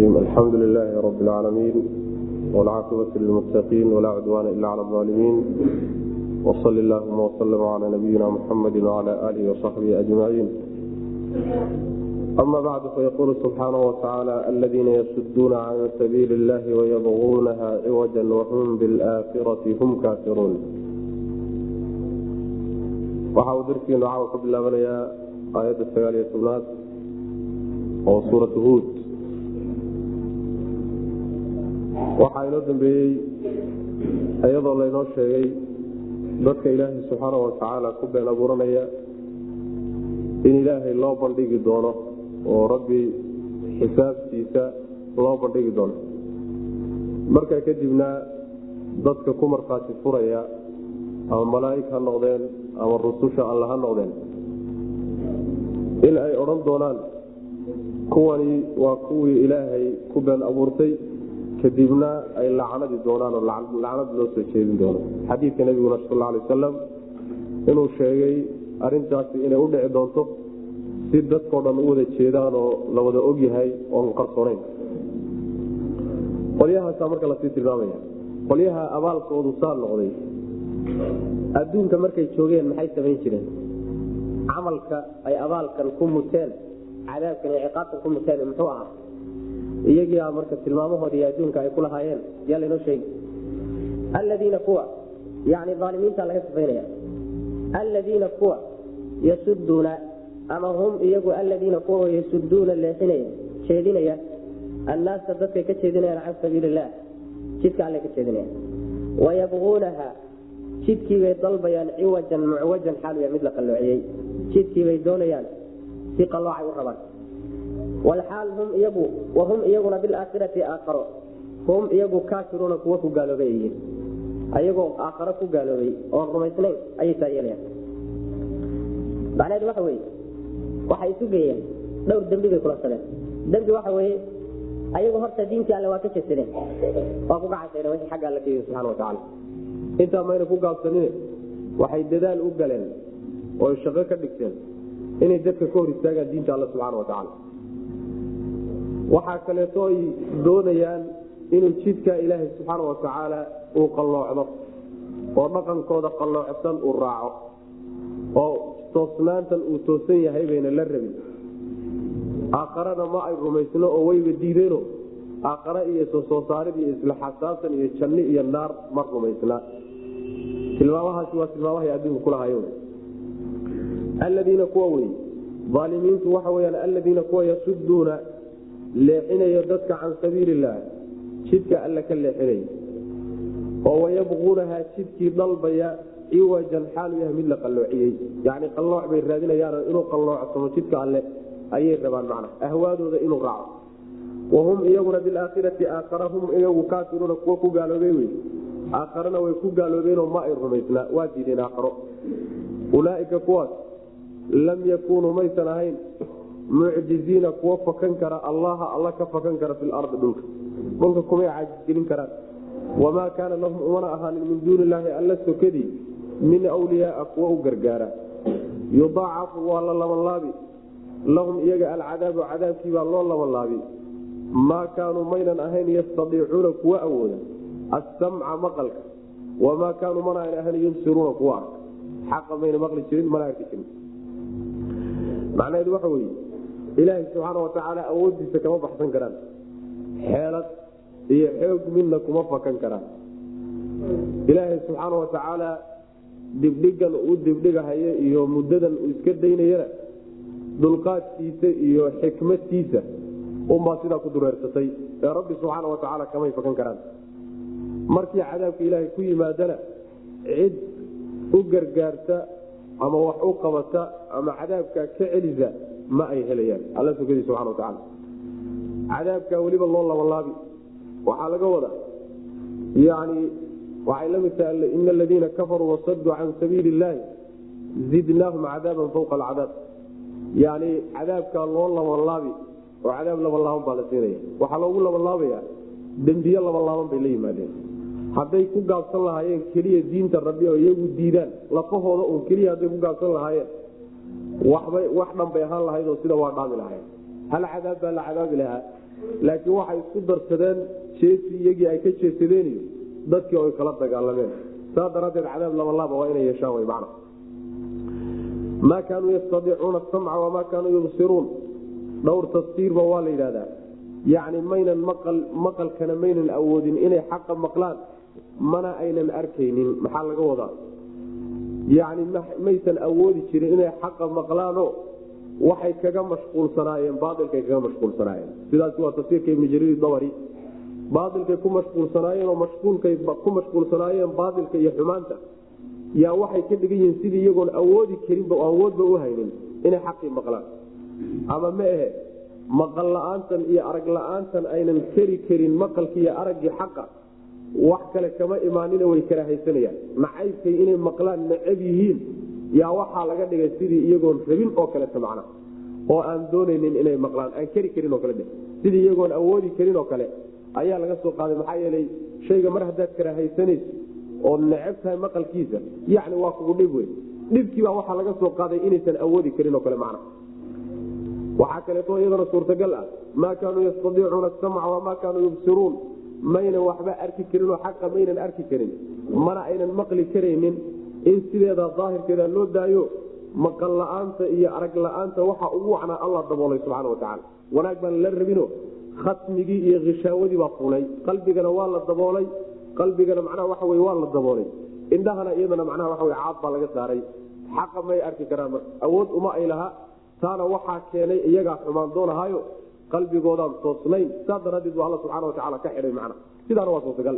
الرجيم الحمد لله رب العالمين والعاقبة للمتقين ولا عدوان إلا على الظالمين وصل اللهم وسلم على نبينا محمد وعلى آله وصحبه أجمعين أما بعد فيقول سبحانه وتعالى الذين يسدون عن سبيل الله ويبغونها عوجا وهم بالآخرة هم كافرون waxa uu darkiinu caawa ka bilaabanayaa aayadda sagaal iyo tobnaad oo suuratu huud waxaa inoo dambeeyey iyadoo laynoo sheegay dadka ilaahay subxaana watacaala ku been abuuranaya in ilaahay loo bandhigi doono oo rabbi xisaabtiisa loo bandhigi doono markaa kadibna dadka ku markhaati furaya ama malaa'ig ha noqdeen ama rususha alla ha noqdeen in ay odhan doonaan kuwani waa kuwii ilaahay ku been abuurtay kadibna ay lacnadi doonaan oo lacnad loo soo jeedin doono xadiidka nebiguna sal alay wasalam inuu sheegay arintaasi inay u dhici doonto si dadkao dhan u wada jeedaan oo la wada ogyahay oon qarsoonayn qolyahaasaa marka lasii tilmaamaya qolyaha abaalkoodu saa noqday adduunka markay joogeen maxay samayn jireen camalka ay abaalkan ku muteen cadaabkan iyo ciqaabtan ku muteen muxuu ahaa iyagiia marka tilmaamahoodii adduunka ay ku lahaayeen yaa laynoo sheegi alladiina kuwa yani aalimiinta laga sifaynaya alladiina kuwa yasuduuna ama hum iyagu alladiina kuwa yasuduuna leexinaya jeedinaya annaasa dadkay ka jeedinayaan can sabiili illaah jidka alle ka jeedinaya wayabquunaha jidkiibay dalbayaan ciwajan mucwajan xaaluya mid la qalloociyey jidkiibay doonayaan si qalloocay u rabaan wlxaal hum iyagu wahum iyaguna bilaakhirati aakharo hum iyagu kaafiruuna kuwa ku gaaloobay yihiin ayagoo aakharo ku gaaloobay oon rumaysnayn ayay saa yeelayaan macnaheedu waxa weye waxay isu geeyeen dhowr dembi bay kula saleen dembi waxa weye ayagu horta diintii alle waa ka jesadeen waa ku gacaseen wixii xagga alla ka yii subxana watacaala intaa mayna ku gaabsanine waxay dadaal u galeen oo shaqo ka dhigteen inay dadka ka hor istaagaan diinta alla subxaana watacaala waxaa kaleeto ay doonayaan inuu jidka ilaahay subxaana watacaala uu qalloocdo oo dhaqankooda qalloocsan uu raaco oo toosnaantan uu toosan yahay bayna la rabin aakharana ma ay rumaysno oo wayba diideeno aakhare iyo soo soo saarid iyo isla xasaabtan iyo janni iyo naar ma rumaysna tilmaamahaasi waa tilmaamahay adduunka kulahayo alladiina kuwa wey aalimiintu waxa weyaan alladiina kuwa yasuduuna leexinayo dadka can sabiili illaah jidka alle ka leexinaya oo wayabquunaha jidkii dalbaya ciwajan xaalu yahay mid la qalloociyey yani qallooc bay raadinayaan inuu qalloocsamo jidka alle ayay rabaan macna ahwaadooda inuu raaco wahum iyaguna bilaakhirati aakhara hum iyagu kaafiruuna kuwa ku gaaloobey wey aakharana way ku gaaloobeenoo ma ay rumaysnaa waa diideen aakharo ulaaika kuwaas lam yakunuu maysan ahayn mucjiziina kuwa fakan kara allaha alla ka fakan kara fi lardi dhulka dhulka kumay caajisgelin karaan wamaa kaana lahum umana ahaanin min duuni illaahi alla sokadii min wliyaaa kuwa u gargaara yudaacafu waa la labanlaabi lahum iyaga alcadaabu cadaabkii baa loo labanlaabi maa kaanuu maynan ahayn yastadiicuuna kuwa awooda assamca maqalka wamaa kaanuu mana an ahayn yubsiruuna kuwa arka xaqa mayna maqli jirin mana arki jirin macnaheedu waxa weye ilaahay subxaana watacaala awoodiisa kama baxsan karaan xeelad iyo xoog midna kuma fakan karaan ilaahay subxaana watacaala dibdhigan uu dibdhigahayo iyo muddadan uu iska daynayana dulqaadkiisa iyo xikmadtiisa unbaa sidaa ku dureersatay ee rabbi subxaana watacaala kamay fakan karaan markii cadaabka ilaahay ku yimaadana cid u gargaarta ama wax u qabata ama cadaabka ka celisa ma ay helayaan alla sugadi subana watacaala cadaabkaa weliba loo labanlaabi waxaa laga wadaa yani waxay la mid tahay ina aladiina kafaruu wasaduu can sabiili illaahi zidnaahum cadaaban fawqa alcadaab yani cadaabkaa loo labanlaabi oo cadaab labanlaaban baa la siinaya waxaa loogu labanlaabaya dembiye labanlaaban bay la yimaadeen hadday ku gaabsan lahaayeen keliya diinta rabbi oo iyagu diidaan lafahooda un keliya hadday ku gaabsan lahaayeen waxbay wax dhan bay ahaan lahayd oo sida waa dhaami lahayn hal cadaab baa la cadaabi lahaa laakiin waxay isku darsadeen jeesi iyagii ay ka jeesadeen iyo dadkii oy kala dagaalameen saa daraaddeed cadaab labalaaba waa inay yeeshaan wy macna maa kaanuu yastadiicuuna asamca wamaa kaanuu yubsiruun dhowr tafsiirba waa la yidhahdaa yacni maynan maqal maqalkana maynan awoodin inay xaqa maqlaan mana aynan arkaynin maxaa laga wadaa yacni maysan awoodi jirin inay xaqa maqlaano waxay kaga mashquulsanaayeen baailkay kaga mashquulsanaayeen sidaasi waa tafsiirka ibni jariir dabari baailkay ku mashquulsanaayeen oo mashquulkay ku mashquulsanaayeen baailka iyo xumaanta yaa waxay ka dhigan yihiin sidii iyagoon awoodi karinba awoodba u haynin inay xaqii maqlaan ama ma ahe maqal la-aantan iyo arag la-aantan aynan keri karin maqalkii iyo araggii xaqa wax kale kama imaanina way kala haysanayaan nacaybkay inay maqlaan necab yihiin yaa waxaa laga dhigay sidii iyagoon rabin oo kaleta macna oo aan doonaynin inay maqlaan aan keri karin oo kale dhe sidii iyagoon awoodi karin oo kale ayaa laga soo qaaday maxaa yeelay shayga mar haddaad kala haysanayso ood necab tahay maqalkiisa yacni waa kugu dhib wey dhibkiibaa waxaa laga soo qaaday inaysan awoodi karin oo kale macna waxaa kaleeto iyadana suurtagal ah maa kaanuu yastadiicuuna asamca wamaa kaanuu yubsiruun maynan waxba arki karinoo xaqa maynan arki karin mana aynan maqli karaynin in sideeda daahirkeeda loo daayo maqal la-aanta iyo arag la-aanta waxa ugu wacnaa alla daboolay subxaana watacaala wanaag baan la rabino khatmigii iyo khishaawadii baa fulay qalbigana waa la daboolay qalbigana macnaha waxa wey waa la daboolay indhahana iyadana macnaha waxa wey caad baa laga saaray xaqa may arki karaan marka awood uma ay laha taana waxaa keenay iyagaa xumaan doonahaayo qalbigoodaan toosnayn saa daraadeed bu alla subxana watacaala ka xidhay macna sidaana waa suurtagal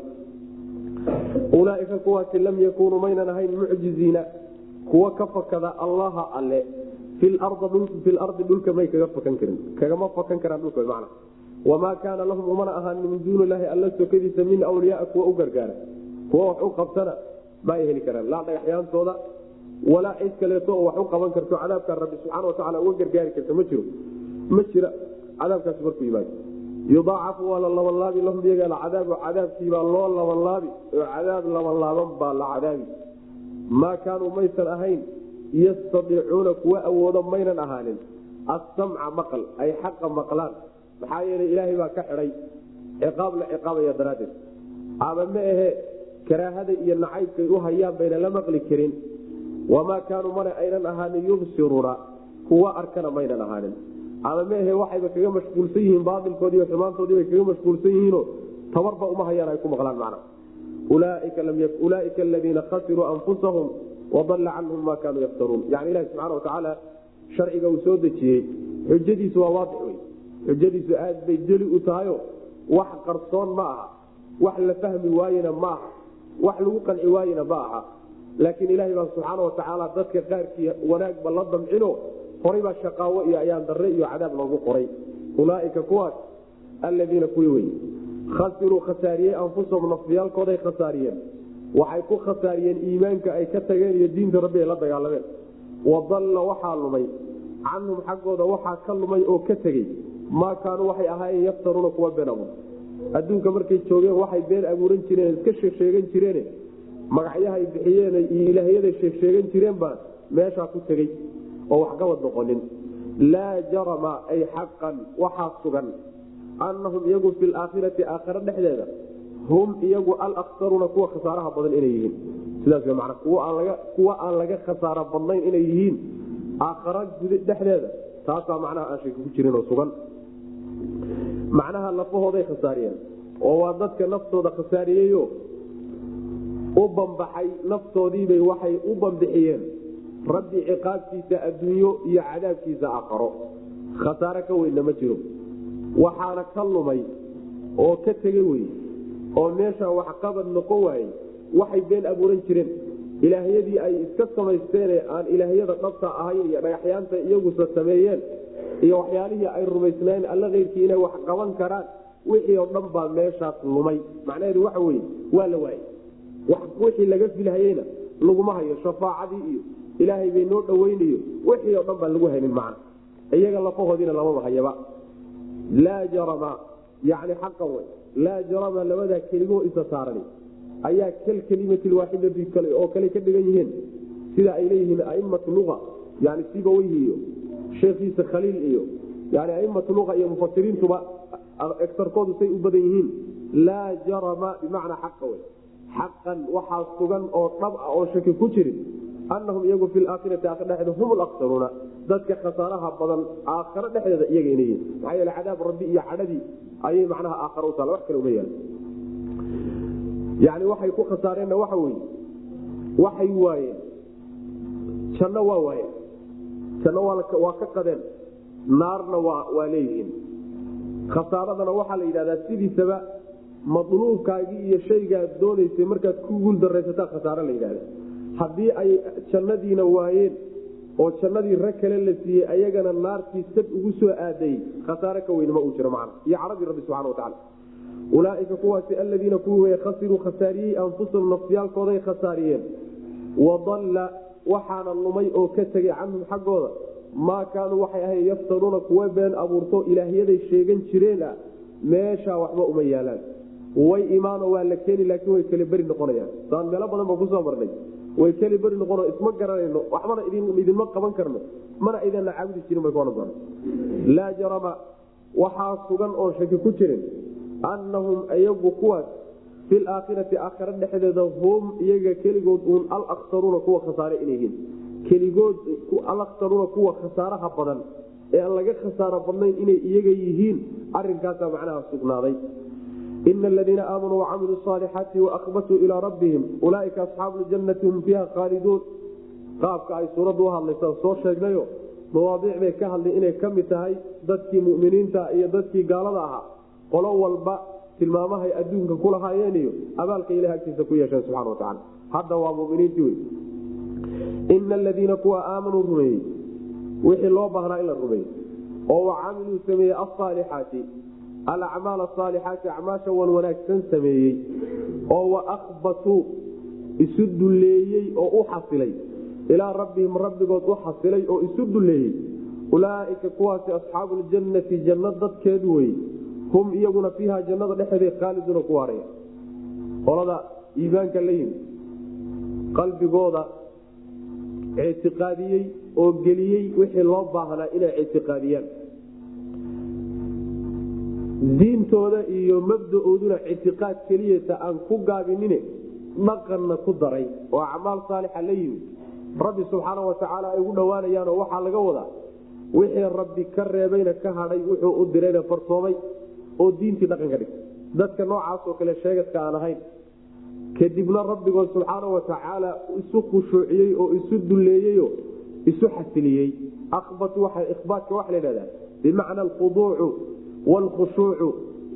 ulaaika kuwaasi lam yakunuu maynan ahayn mucjiziina kuwa ka fakada allaha alle filardi dhulka may kaga fakan karin kagama fakan karaan dhulka mana wamaa kaana lahum umana ahaanin min duuni ilaahi alla sokadiisa min awliyaaa kuwa u gargaara kuwa wax u qabtana ma ay heli karaan laa dhagaxyaantooda walaa cid kaleeto oo wax u qaban karto cadaabkaa rabbi subxaana watacaala uga gargaari karta ma jiro ma jira cadaabkaasi markuu yimaado yudaacafu waa la labanlaabi lahum iyaga alcadaabu cadaabkiibaa loo labanlaabi oo cadaab labanlaaban baa la cadaabi maa kaanuu maysan ahayn yastadiicuuna kuwa awoodo maynan ahaanin assamca maqal ay xaqa maqlaan maxaa yeelay ilaahay baa ka xidhay ciqaab la ciqaabaya daraaddeed ama ma ahe karaahada iyo nacaybkay u hayaan bayna la maqli karin wamaa kaanuu mana aynan ahaanin yubsiruuna kuwa arkana maynan ahaanin ama maahe waxayba kaga mashquulsan yihiin baailkoodii iyo xumaantoodiibay kaga mashquulsan yihiinoo tabarba uma hayaan ay ku maqlaan macna ulaaika aladiina khasiruu anfusahum wadalla canhum maa kaanuu yaftaruun yani ilahi subxana watacaala sharciga uu soo dejiyey xujadiisu waa waadix wey xujadiisu aad bay jeli u tahayo wax qarsoon ma aha wax la fahmi waayena ma aha wax lagu qanci waayena ma aha laakiin ilahay baa subxaana watacaala dadka qaarkii wanaagba la damcino horay baa shaqaawo iyo ayaan darre iyo cadaab loogu qoray ulaaika kuwaas alladiina kuwii wey khasiruu khasaariyey anfusahum nafyaalkooday khasaariyeen waxay ku khasaariyeen iimaanka ay ka tageen iyo diinta rabbi ay la dagaalameen wadalla waxaa lumay canhum xaggooda waxaa ka lumay oo ka tegey maa kaanuu waxay ahaayeen yaftaruuna kuwa been abuur adduunka markay joogeen waxay been abuuran jireen iska sheegsheegan jireen magacyahay bixiyeen iyo ilaahyaday sheegsheegan jireen baa meeshaa ku tegey oo waxgabad noqonin laa jarama ay xaqan waxaa sugan annahum iyagu fi laakhirati aakhare dhexdeeda hum iyagu alaksaruuna kuwa khasaaraha badan inay yihiin sidaas w mana kuwa aan laga khasaaro badnayn inay yihiin aakhara dhexdeeda taasaa macnaha aan shaki ku jirin oo sugan macnaha lafahooday khasaariyeen oo waa dadka naftooda khasaariyeyo u bambaxay naftoodiibay waxay u bambixiyeen rabbi ciqaabtiisa adduunyo iyo cadaabkiisa aakharo khasaare ka weynna ma jiro waxaana ka lumay oo ka tege wey oo meesha waxqabad noqon waayey waxay been abuuran jireen ilaahyadii ay iska samaysteene aan ilaahyada dhabta ahayn iyo dhagaxyaanta iyagusa sameeyeen iyo waxyaalihii ay rumaysnaayeen alla keyrkii inay wax qaban karaan wixii oo dhan baa meeshaas lumay macnaheedu waxa weye waa la waayey wixii laga filhayeyna laguma hayo shafaacadii iyo ilaahay bay noo dhaweynayo wixii oo dhan baan lagu haynin macna iyaga lafahoodiina lamaba hayaba laa jarama yani xaqan wey laa jarama labadaa kelimo isa saaran ayaa kal kelimati waaxidati kale oo kale ka dhigan yihiin sida ay leeyihiin aimatu lua yani sibaweyhi iyo sheekhiisa khaliil iyo yani aimatu lua iyo mufasiriintuba egsarkoodu say u badan yihiin laa jarama bimacnaa xaqa wey xaqan waxaa sugan oo dhab ah oo shaki ku jirin anahum iyagu fi laakhirati aakhir dhexeeda hum laksaruuna dadka khasaaraha badan aakharo dhexdeeda iyaga inay yihin maxaa yeele cadaab rabbi iyo cadhadii ayay macnaha aakharo u taala wax kale uma yaala yani waxay ku khasaareenna waxa weye waxay waayeen janno waa waayeen janno waa ka qadeen naarna waa leeyihiin khasaaradana waxaa la yidhahdaa sidiisaba madluubkaagii iyo shaygaad doonaysay markaad ku guul daraysataa khasaare la yidhahda haddii ay jannadiina waayeen oo jannadii rag kale la siiyey ayagana naartii sad ugu soo aadayey khasaare ka weyn ma uu jiro macna iyo cadhadii rabbi subxana watacaala ulaaika kuwaasi aladiina kuwii way khasiruu khasaariyey anfusahum nafsiyaalkooday khasaariyeen wadalla waxaana lumay oo ka tegay canhum xaggooda maa kaanuu waxay ahayn yaftaruuna kuwa been abuurto ilaahyaday sheegan jireen ah meeshaa waxba uma yaalaan way imaano waa la keeni laakiin way keli beri noqonayaan saan meelo badan ba kusoo marnay way keli beri noqono isma garanayno waxbana idinma qaban karno mana idinla caabudi jirin bay kuohan doona laa jarama waxaa sugan oon shaki ku jirin annahum iyagu kuwaas fi laakhirati aakhira dhexdeeda hum iyaga keligood uun alaksaruuna kuwa khasaare inay yihiin keligood alaksaruuna kuwa khasaaraha badan ee aan laga khasaaro badnayn inay iyaga yihiin arinkaasaa macnaha sugnaaday ina aladiina aamanuu wacamiluu saalixaati waakbatuu ilaa rabbihim ulaaika asxaabu ljannati hum fiiha khaaliduun qaabka ay suuraddu u hadlaysaa soo sheegnayo mawaadiic bay ka hadlay inay ka mid tahay dadkii muminiinta iyo dadkii gaalada ahaa qolo walba tilmaamahay adduunka ku lahaayeen iyo abaalka ilahi agtiisa ku yeesheen subxana wa tacala hadda waa muminiintii wey ina aladiina kuwa aamanuu rumeeyey wixii loo baahnaa in la rumeeyey oo wacamiluu sameeyey asaalixaati alacmaal asaalixaati acmaasha wan wanaagsan sameeyey oo waakbatuu isu dulleeyey oo u xasilay ilaa rabbihim rabbigood u xasilay oo isu dulleeyey ulaaika kuwaasi asxaabu ljannati janno dadkeed wey hum iyaguna fiiha jannada dhexeeda khaaliduuna ku waaraya qolada iimaanka la yimi qalbigooda ictiqaadiyey oo geliyey wixii loo baahnaa inay ictiqaadiyaan diintooda iyo mabdaooduna ictiqaad keliyata aan ku gaabinine dhaqanna ku daray oo acmaal saalixa la yimi rabbi subxaana watacaala ay ugu dhowaanayaanoo waxaa laga wadaa wixii rabbi ka reebayna ka hadhay wuxuu u dirayna farsoomay oo diintii dhaqan ka dhigtay dadka noocaasoo kale sheegadka aan ahayn kadibna rabbigood subxaana watacaala isu khushuuciyey oo isu dulleeyeyo isu xasiliyey abatu ihbaatka waxa la dhahdaa bimacna alkhuduucu wlkhushuucu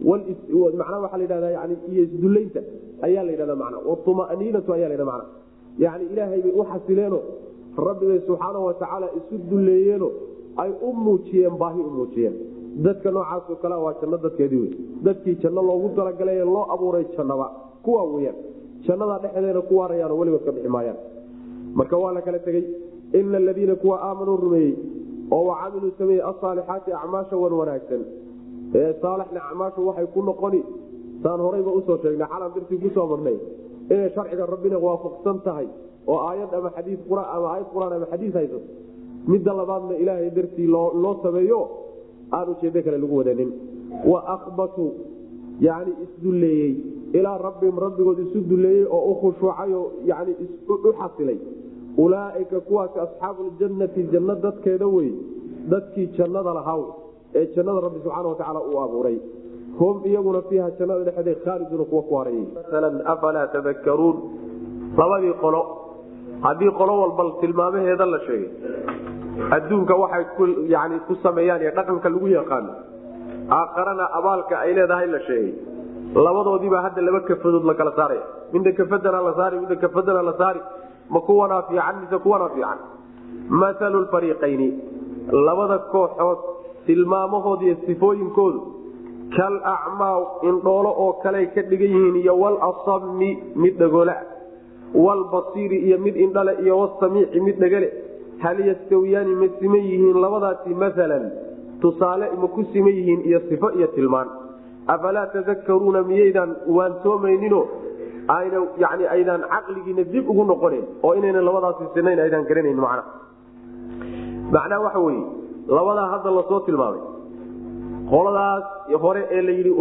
manaa waa ladhada yani iyo isdullaynta ayaa la ydhahda mana wumaniinatu ayaa ladha mana yani ilaahay bay u xasileeno rabbibay subxaana watacaala isu dulleeyeeno ay u muujiyeen baahi u muujiyeen dadka noocaasoo kale waa janno dadkeedii wey dadkii janno loogu talagalay loo abuuray jannaba kuwa weyaan jannadaa dhexdeeda ku waarayaan weligood ka bixi maayaan marka waa la kala tegey ina aladiina kuwa aamanuu rumeeyey oo wacamiluu sameeyey asaalixaati acmaasha wan wanaagsan ee saalixna acmaashu waxay ku noqoni saan horayba usoo sheegnay xalan dartii kusoo marnay inay sharciga rabbina waafaqsan tahay oo aayad ama xadii ama aayad qur-aan ama xadiis haysato midda labaadna ilaahay dartii loo sameeyo aan ujeedo kale lagu wadanin wa akbatuu yani isdulleeyey ilaa rabbihim rabbigood isu dulleeyey oo u khushuucayoo yani u xasilay ulaaika kuwaasi asxaabuljannati janno dadkeeda wey dadkii jannada lahaa ee jannada rabbi subxaana watacaala uu abuuray hum iyaguna fiiha jannada dhexeeda khaaliduuna kuwa ku harayey afalaa tadakaruun labadii qolo haddii qolo walba tilmaamaheeda la sheegay adduunka waxay yani ku sameeyaan ee dhaqanka lagu yaqaano aakharana abaalka ay leedahay la sheegay labadoodiibaa hadda laba kafadood la kala saaraya midna kafadana la saari midna kafadana la saari ma kuwanaa fiican mise kuwanaa fiican maalu fariiqayni labada kooxood tilmaamahooda iyo sifooyinkoodu kal acmaa indhoolo oo kaley ka dhigan yihiin iyo walasami mid dhagola walbasiiri iyo mid indhale iyo wasamiici mid dhagale hal yastawiyaani ma siman yihiin labadaasi maalan tusaale ma ku siman yihiin iyo sifo iyo tilmaan afalaa tadakaruuna miyaydaan waansoomaynino ayna yani aydaan caqligiina dib ugu noqonen oo inayna labadaasi sinayn aydaan garanayn macna macnaha waxa weye labadaa hadda lasoo tilmaamay qoladaas hore ee la yidhi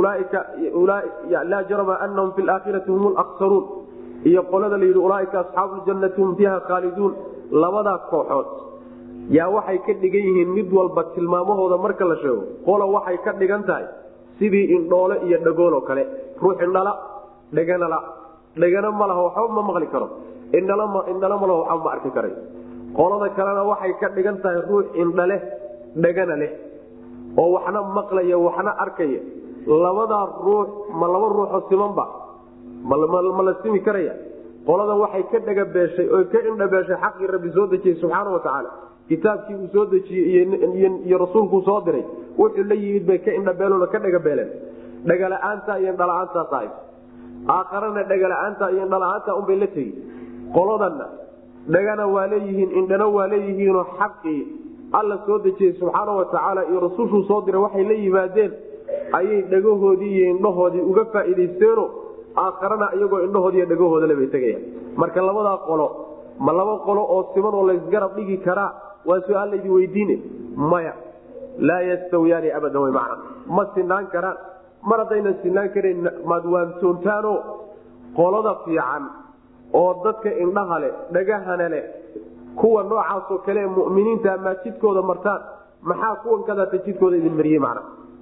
laa jarama anahum fi laakhirati hum laksaruun iyo qolada layidhi ulaaika asxaabu ljannati hum fiiha khaaliduun labadaa kooxood yaa waxay ka dhigan yihiin mid walba tilmaamahooda marka la sheego qola waxay ka dhigan tahay sidii indhoole iyo dhagooloo kale ruux indhala dheganala dhegana ma laha waxba ma maqli karo indhala ma laha waxba ma arki karay qolada kalena waxay ka dhigan tahay ruux indhaleh dhegana leh oo waxna maqlaya waxna arkaya labadaa ruux ma laba ruuxoo simanba ma la simi karaya qolada waxay ka dhagabeeshay oo ka indhabeeshay xaqii rabbi soo dejiyey subxaana wa tacaala kitaabkii uu soo dejiyey iyo rasuulkuu soo diray wuxuu la yimid bay ka indhabeelona ka dhagabeeleen dhagala-aanta iyo indhala-aantaas ahayd aakharana dhagala-aanta iyo indhala-aanta unbay la tegi qoladanna dhagana waa leeyihiin indhana waa leeyihiinoo xaqii alla soo dejiyey subxaana wa tacaala iyo rasuushuu soo diray waxay la yimaadeen ayay dhagahoodii iyo indhahoodii uga faa'iidaysteeno aakharana iyagoo indhahoodiiyo dhagahoodale bay tegayaan marka labadaa qolo ma laba qolo oo siman oo laysgarab dhigi karaa waa su-aal laydin weydiine maya laa yastawiyaani abadan way macna ma sinaan karaan mar haddaynan sinaan karayn maad waantoontaano qolada fiican oo dadka indhaha leh dhagahana leh kuwa noocaasoo kale ee muminiinta maad jidkooda martaan maxaa kuwan kadaata jidkooda idin mariyey macna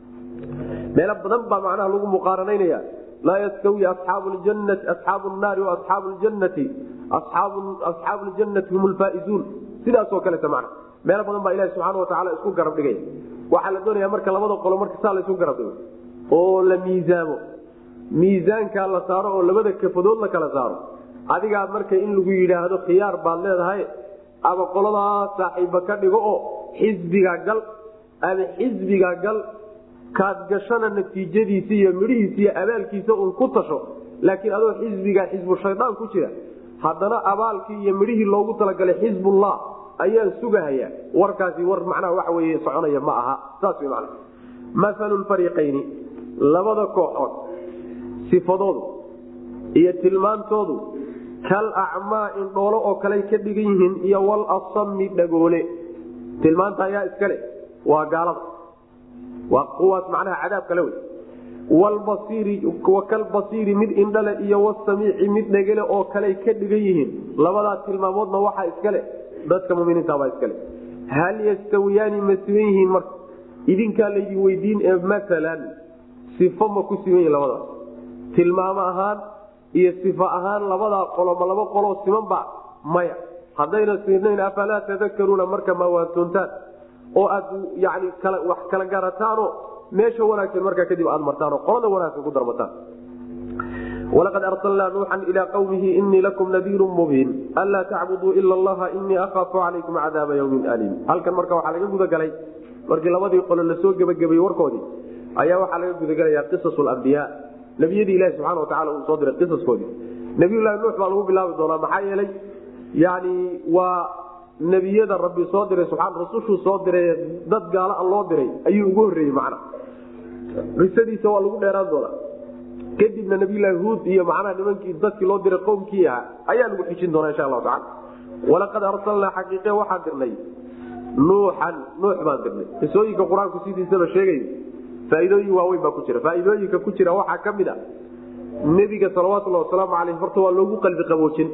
meelo badan baa macnaha lagu muqaaranaynaya laa yastawi asxaabu ljanati asxaabu naari waasxaabu ljannati asxaabu ljannati hum lfaaizuun sidaasoo kaleta macna meelo badan baa ilahi subxaana watacaala isku garab dhigaya waxaa la doonaya marka labada qolo marka saa laysu garab dhigo oo la miisaamo miisaankaa la saaro oo labada kafadood la kala saaro adigaa marka in lagu yidhaahdo khiyaar baad leedahay ama qoladaa saaxiibba ka dhigo oo xisbigaa gal ama xisbigaa gal kaad gashana natiijadiisa iyo midhihiisa iyo abaalkiisa un ku tasho laakiin adoo xisbigaa xisbu shaydaan ku jira haddana abaalkii iyo midhihii loogu talagalay xisbullah ayaan sugahayaa warkaasi war macnaha waxa weye soconaya ma aha saas wy mana maalu lfariiqayni labada kooxood sifadoodu iyo tilmaantoodu kal acmaa indhoolo oo kaley ka dhigan yihiin iyo walasami dhagoole tilmaanta ayaa iskale waa gaalada waa kuwaas macnaha cadaab kale wey walbasiiri wakalbasiiri mid indhale iyo wasamiici mid dhegele oo kaley ka dhigan yihiin labadaa tilmaamoodna waxaa iskale dadka muminiintabaa iskale hal yastawiyaani ma siman yihiin marka idinkaa laydin weydiin ee maalan sifo ma ku siman yihin labadaas tilmaamo ahaan iyo sifo ahaan labadaa qolo ma laba qoloo simanba maya haddayna sinayn afalaa tadakaruuna marka ma waantoontaan oo aad yani wax kala garataano meesha wanaagsan markaa kadib aad martaanoo qolada wanaagsan ku darmataan walaqad arsalnaa nuuxan ilaa qawmihi inii lakum nadiirun mubiin anlaa tacbuduu ila allaha inii akhaafu calaykum cadaaba yawmin aliim halkan marka waxaa laga gudagalay markii labadii qolo lasoo gebagabayey warkoodii ayaa waxaa laga gudagalayaa qisas lambiyaa nebiyadii ilahi subxana watacala uu soo diray qisaskoodii nabiyullahi nuux baa lagu bilaabi doonaa maxaa yeelay yani waa nebiyada rabbi soo diray subaa rasushuu soo diray dad gaala loo diray ayuu ugu horreeyey macna qisadiisa waa lagu dheeraan doonaa kadibna nabiylahi huud iyo macnaha nimankii dadkii loo diray qowmkii ahaa ayaa lagu xijin doonaa insha allahu tacala walaqad arsalnaa xaqiiqe waxaan dirnay nuuxan nuux baan dirnay qisooyinka qur-aanku sidiisaba sheegay faaidooyin waaweyn baa ku jira faaidooyinka ku jira waxaa ka mid a nebiga salawatulhi wasalaamu caleyh horta waa loogu qalbi qaboojin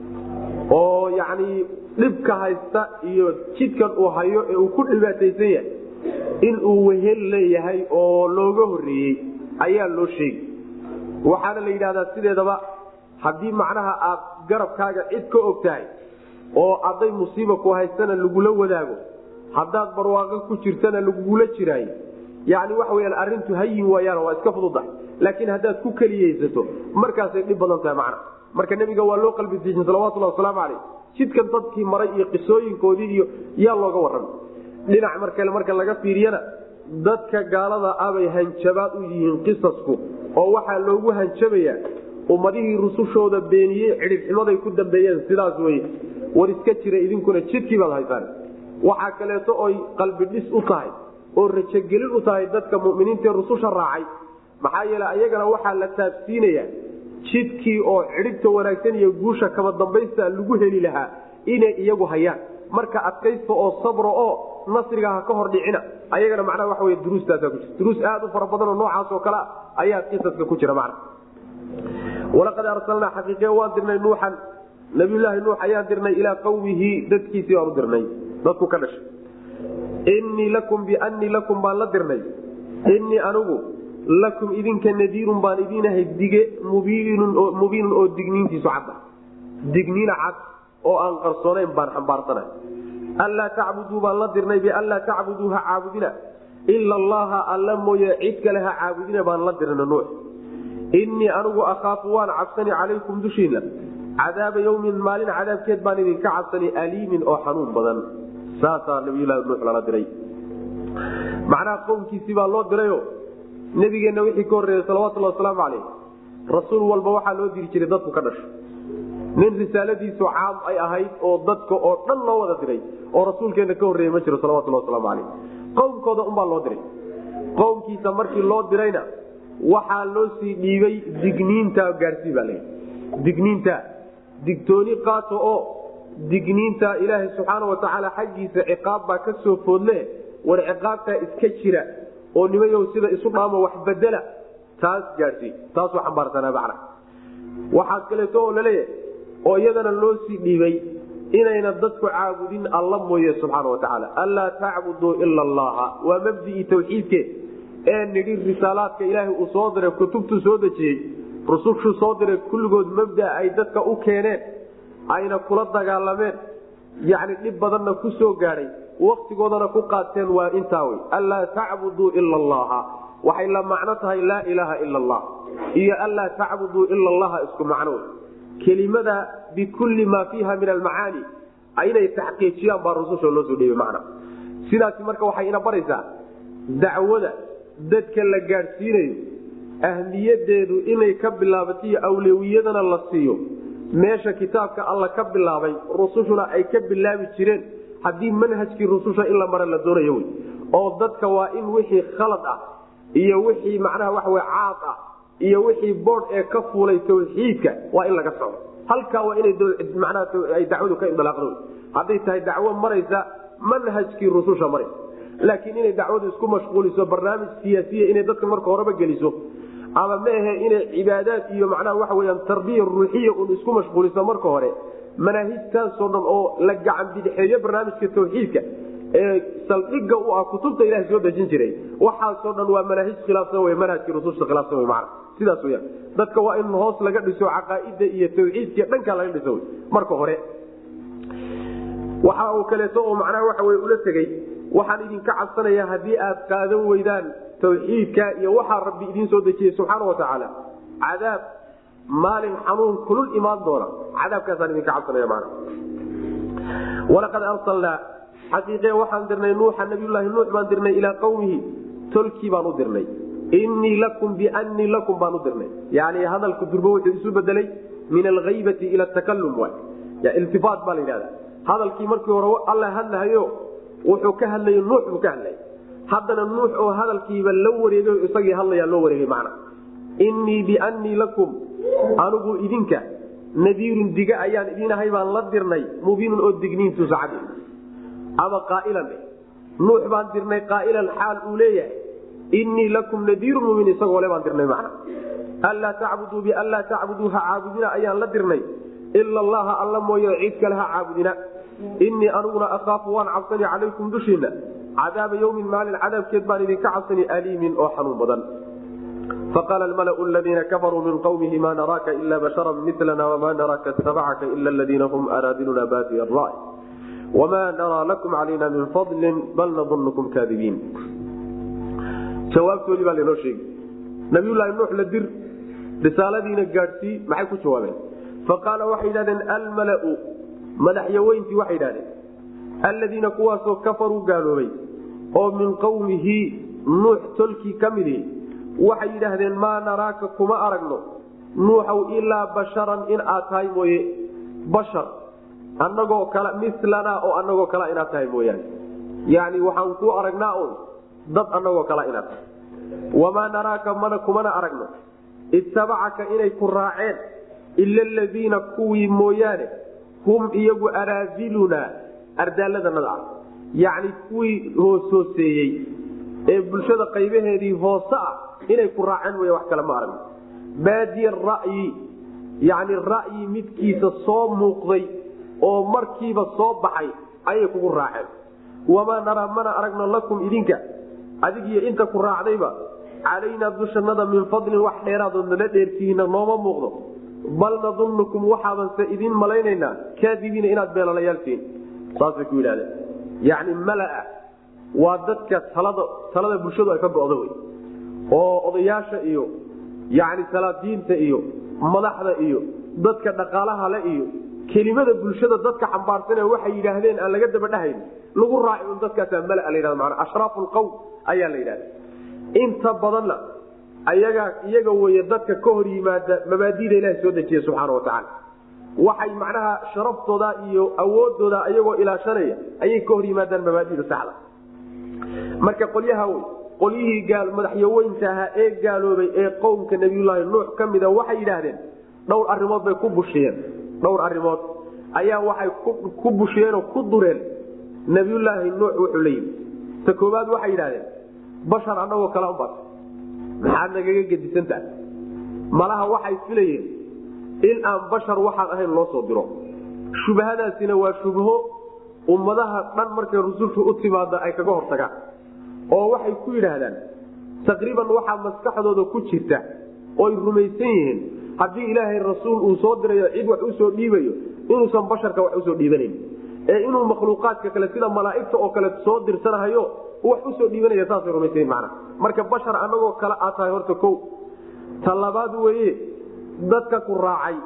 oo yacni dhibka haysta iyo jidkan uu hayo ee uu ku dhibaataysan yahay in uu wehel leeyahay oo looga horreeyey ayaa loo sheegi waxaana la yidhahdaa sideedaba haddii macnaha aad garabkaaga cid ka og tahay oo hadday musiiba ku haystana lagula wadaago haddaad barwaaqo ku jirtana lagugula jiraayo yani waxa weyaan arrintu hayin waayaan waa iska fududahay laakiin haddaad ku keliyeysato markaasay dhib badan tahay macna marka nebiga waa loo qalbi diijin salawatullahi wasalaamu caleyh jidkan dadkii maray iyo qisooyinkoodii iyo yaa looga warramay dhinac markale marka laga fiiriyana dadka gaalada abay hanjabaad u yihiin qisasku oo waxaa loogu hanjabayaa ummadihii rusushooda beeniyey cidhibximaday ku dambeeyeen sidaas weye war iska jira idinkuna jidkii baad haysaan waxaa kaleeto oy qalbidhis u tahay oo rajogelin u tahay dadka muminiintaee rususha raacay maxaa yeele ayagana waxaa la taabsiinayaa jidkii oo cidhibta wanaagsan iyo guusha kaba dambaysta lagu heli lahaa inay iyagu hayaan marka adkaysta oo sabro oo nasriga ha ka hor dhicina ayagana macnaha waxa wey duruustaasaa ku jira duruus aad u fara badan oo noocaas oo kale ayaa qisaska ku jira macna walaqad arsalnaa xaqiiqe waan dirnay nuuxan nabiyulaahi nuux ayaan dirnay ilaa qawmihi dadkiisii baan u dirnay dadku ka dhashay innii lakum biannii lakum baan la dirnay innii anigu lakum idinka nadiirun baan idiinahay dige mubiinun oo digniintiisu cadda digniina cad oo aan qarsoonayn baan xambaarsana anlaa tacbuduu baan la dirnay bianlaa tacbuduu ha caabudina ila allaha alla mooye cid kale ha caabudina baan la dirna nuux innii anigu akhaafu waan cabsani calaykum dushiina cadaaba yawmin maalin cadaabkeed baan idinka cabsani aliimin oo xanuun badan saasaa nabiyulahi nuux lala diray macnaha qowmkiisii baa loo dirayo nabigeenna wixii ka horreeyey salawatulhi wasalaamu caleyh rasuul walba waxaa loo diri jiray dadku ka dhasho nin risaaladiisu caam ay ahayd oo dadka oo dhan loo wada diray oo rasuulkeenna ka horreeyey ma jiro salawatulhi wasalaamu caleyh qowmkooda unbaa loo diray qowmkiisa markii loo dirayna waxaa loo sii dhiibay digniinta gaarsii baa layidhi digniinta digtooni qaato oo digniinta ilaahay subxaana watacaala xaggiisa ciqaab baa ka soo foodle war ciqaabtaa iska jira oo nimayow sida isu dhaamo wax bedela taas gaadhsii taasuu xambaarsanaa macna waxaa kaleeto oo laleeyahay oo iyadana loo sii dhiibay inayna dadku caabudin alla mooye subxaana watacaala anlaa tacbuduu ila allaha waa mabdii tawxiidke ee nidhi risaalaadka ilaahay uu soo diray kutubtuu soo dejiyey rusushuu soo diray kulligood mabda ay dadka u keeneen ayna kula dagaalameen yacni dhib badanna ku soo gaadhay waktigoodana ku qaateen waa intaa wey anlaa tacbuduu ila allaha waxay la macno tahay laa ilaaha ila allah iyo anlaa tacbuduu ila allaha isku macno wey kelimada bikulli maa fiiha min almacaani inay taxqiijiyaan baa rususha loo soo dhiibay macna sidaasi marka waxay ina baraysaa dacwada dadka la gaadhsiinayo ahmiyadeedu inay ka bilaabataiyo awlewiyadana la siiyo meesha kitaabka alla ka bilaabay rusushuna ay ka bilaabi jireen haddii manhajkii rususha in la mara la doonayo wy oo dadka waa in wixii khalad ah iyo wixii macnaha waxawe caad ah iyo wixii bood ee ka fuulay tawxiidka waa in laga socdo halkaa waa inay manaha dacwadu ka indilaaqdo hadday tahay dacwo maraysa manhajkii rususha maraysa laakiin inay dacwadu isku mashquuliso barnaamij siyaasiya inay dadka marka horeba geliso ama maahe inay cibaadaad iyo macnaha waxa weyaan tarbiya ruuxiya un isku mashquuliso marka hore manaahijtaasoo dhan oo la gacan bidixeeyo barnaamijka tawxiidka ee saldhiga u ah kutubta ilaha soo dejin jiray waxaasoo dhan waa manaahij khilaafsan w manhajkii rususha khilaafsan w mana sidaas weyaan dadka waa in hoos laga dhiso caqaaida iyo tawxiidka dhankaa laga dhiso marka hore waxa uu kaleeto oo macnaha waxa wey ula tegey waxaan idinka cabsanaya haddii aad qaadan weydaan tawxiidka iyo waxaa rabbi idiin soo dejiyey subxaana watacaala cadaab maalin xanuun kulul imaan doona cadaabkaasaan idinka cabsanaya mana walaqad arsalnaa xaqiiqe waxaan dirnay nuuxa nabiyulaahi nuux baan dirnay ilaa qawmihi tolkii baan u dirnay innii lakum biannii lakum baan u dirnay yani hadalku durbo wuxuu isu bedelay min alhaybati ila takalum iltifaat baa la yidhahda hadalkii markii hore alla hadlahayo wuxuu ka hadlay nuux buu ka hadlay haddana nuux oo hadalkiiba la wareegay isagii hadlayaa loo wareegay macna innii biannii lakum anigu idinka nadiirun diga ayaan idinahay baan la dirnay mubiinun oo digniintuusa cad ama qaailan nuux baan dirnay qaailan xaal uu leeyahay innii lakum nadiirun mubiin isagoo le baan dirnay macna anlaa tacbuduu bianlaa tacbuduu ha caabudina ayaan la dirnay ila allaha alla mooye cid kale ha caabudina innii aniguna akhaafu waan cabsani calaykum dushiina cadaaba yawmin maalin cadaabkeed baan idinka cabsani aliimin oo xanuun badan faqaala almalau ladiina kafaruu min qawmihi ma naraaka ila bashara milana wama naraaka itabacaka ila ladiina hum araadiluna baadiya ray wma naraa lakum calayna min fadli bal nadunkum kaadibiin jawaabtoodii baa lanoo sheegi nabiyulaahi nuux la dir risaaladiina gaadhsii maxay ku jawaabeen faqaala waxay yidhahdeen almalau madaxyaweyntii waxay yidhahdeen alladiina kuwaasoo kafaruu gaaloobay oo min qawmihi nuux tolkii ka midihi waxay yidhaahdeen maa naraaka kuma aragno nuuxow ilaa basharan in aad tahay mooye bashar anagoo kale milanaa oo anagoo kala inaad tahay mooyaane yani waxaan ku aragnaa un dad anagoo kala inaad tahay wamaa naraaka mana kumana aragno ittabacaka inay ku raaceen ila aladiina kuwii mooyaane hum iyagu araadilunaa ardaalladanada ah yacni kuwii hoos hooseeyey ee bulshada qaybaheedii hoose ah inay ku raaceen wey wax kale ma aragno baadiya ra'yi yacni ra'yi midkiisa soo muuqday oo markiiba soo baxay ayay kugu raaceen wamaa naraa mana aragno lakum idinka adigiyo inta ku raacdayba calaynaa dushannada min fadlin wax dheeraadood nala dheertihiina nooma muuqdo bal nadunnukum waxaabanse idin malaynaynaa kaadibiina inaad beelalayaal saasay ku yidhahdeen yacni malaa waa dadka talada talada bulshadu ay ka go'do wey oo odayaasha iyo yacni salaadiinta iyo madaxda iyo dadka dhaqaalaha le iyo kelimada bulshada dadka xambaarsan ee waxay yidhaahdeen aan laga daba dhahayn lagu raaci un dadkaasaa malaa la yhahda maanaa ashraafu lqowm ayaa la yidhahda inta badanna ayagaa iyaga weye dadka ka hor yimaada mabaadida ilaha soo dejiya subxaana wa tacaala waxay macnaha sharaftooda iyo awoodooda ayagoo ilaashanaya ayay ka hor yimaadaan mabaadida saxda marka qolyaha wey qolyihii madaxyaweynta ahaa ee gaaloobay ee qowmka nabiyulaahi nuux ka mida waxay yidhaahdeen dhowr arimood bay ku bushiyeen dhowr arimood ayaa waxay ku bushiyeenoo ku dureen nabiyulaahi nuux wuxuu la yimi ta kooaad waxay yidhahdeen bashar anagoo kale ubat maxaad nagaga gedisantaha malaha waxay filayeen in aan bashar waxaan ahayn loo soo diro shubhadaasina waa shubho ummadaha dhan markay rusushu u timaada ay kaga hortagaan oo waxay ku yidhaahdaan taqriiban waxaa maskaxdooda ku jirta ooy rumaysan yihiin haddii ilaahay rasuul uu soo dirayo cid wax usoo dhiibayo inuusan basharka wax usoo dhiibanayn ee inuu makhluuqaadka kale sida malaaigta oo kale soo dirsanahayo wax usoo dhiibanaya saasay rumaysan mana marka bashar anagoo kale aad tahay horta ko ta labaad weye dadka ku raacay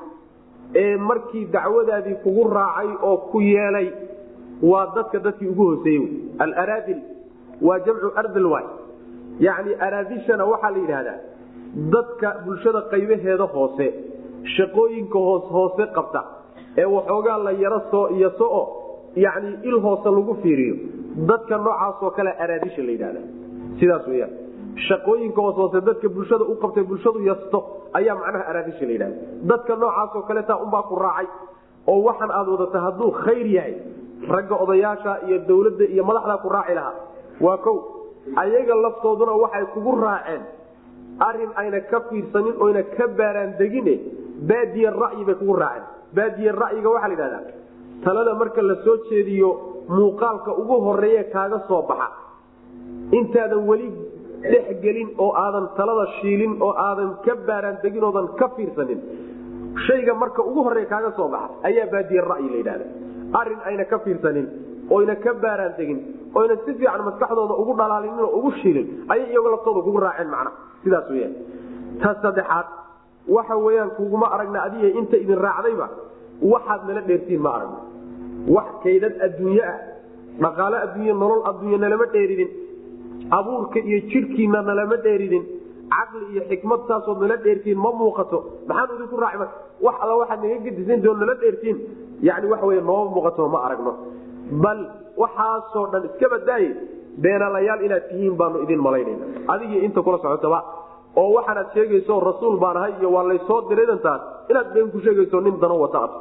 ee markii dacwadaadii kugu raacay oo ku yeelay waa dadka dadkii ugu hooseeyey alaraadil waa jamcu ardil waay yacni araadishana waxaa la yidhaahdaa dadka bulshada qaybaheeda hoose shaqooyinka hoos hoose qabta ee waxoogaa la yaro soo iyo so-o yacni il hoose lagu fiiriyo dadka noocaasoo kale araadisha la yidhahda sidaas weyaan shaqooyinka hoos hoose dadka bulshada u qabtay bulshadu yasto ayaa macnaha araadisha la yidhahda dadka noocaasoo kaleeta unbaa ku raacay oo waxaan aad wadata hadduu khayr yahay ragga odayaasha iyo dawladda iyo madaxdaa ku raaci lahaa waa kow ayaga laftooduna waxay kugu raaceen arin ayna ka fiirsanin oyna ka baaraan degine baadiye ra'yi bay kugu raaceen baadiye ra'yiga waxaa la yidhahdaa talada marka la soo jeediyo muuqaalka ugu horeeye kaaga soo baxa intaadan weli dhexgelin oo aadan talada shiilin oo aadan ka baaraan degin oodan ka fiirsanin shayga marka ugu horeeya kaaga soo baxa ayaa baadiye ra'yi la yidhahda arin ayna ka fiirsanin oyna ka baaraan degin oyna si fiican maskaxdooda ugu dhalaalinin oo ugu shiilin ayay iyago laftooda kugu raaceen macna sidaas weyaan ta saddexaad waxa weyaan kuguma aragna adiga inta idin raacdayba waxaad nala dheertiin ma aragno wax kaydad adduunye ah dhaqaalo adduunye nolol adduunye nalama dheeridin abuurka iyo jidhkiina nalama dheeridin caqli iyo xikmad saasood nala dheertiin ma muuqato maxaan idinku raaci marka wax alla waxaad naga gedisan doo nala dheertiin yani waxa wey nooma muuqato ma aragno bal waxaasoo dhan iska badaaye beenalayaal inaad tihiin baanu idin malaynayna adigii inta kula socotaba oo waxaanaad sheegayso rasuul baan ahay iyo waa laysoo diraydantaas inaad been ku sheegayso nin dano wata ad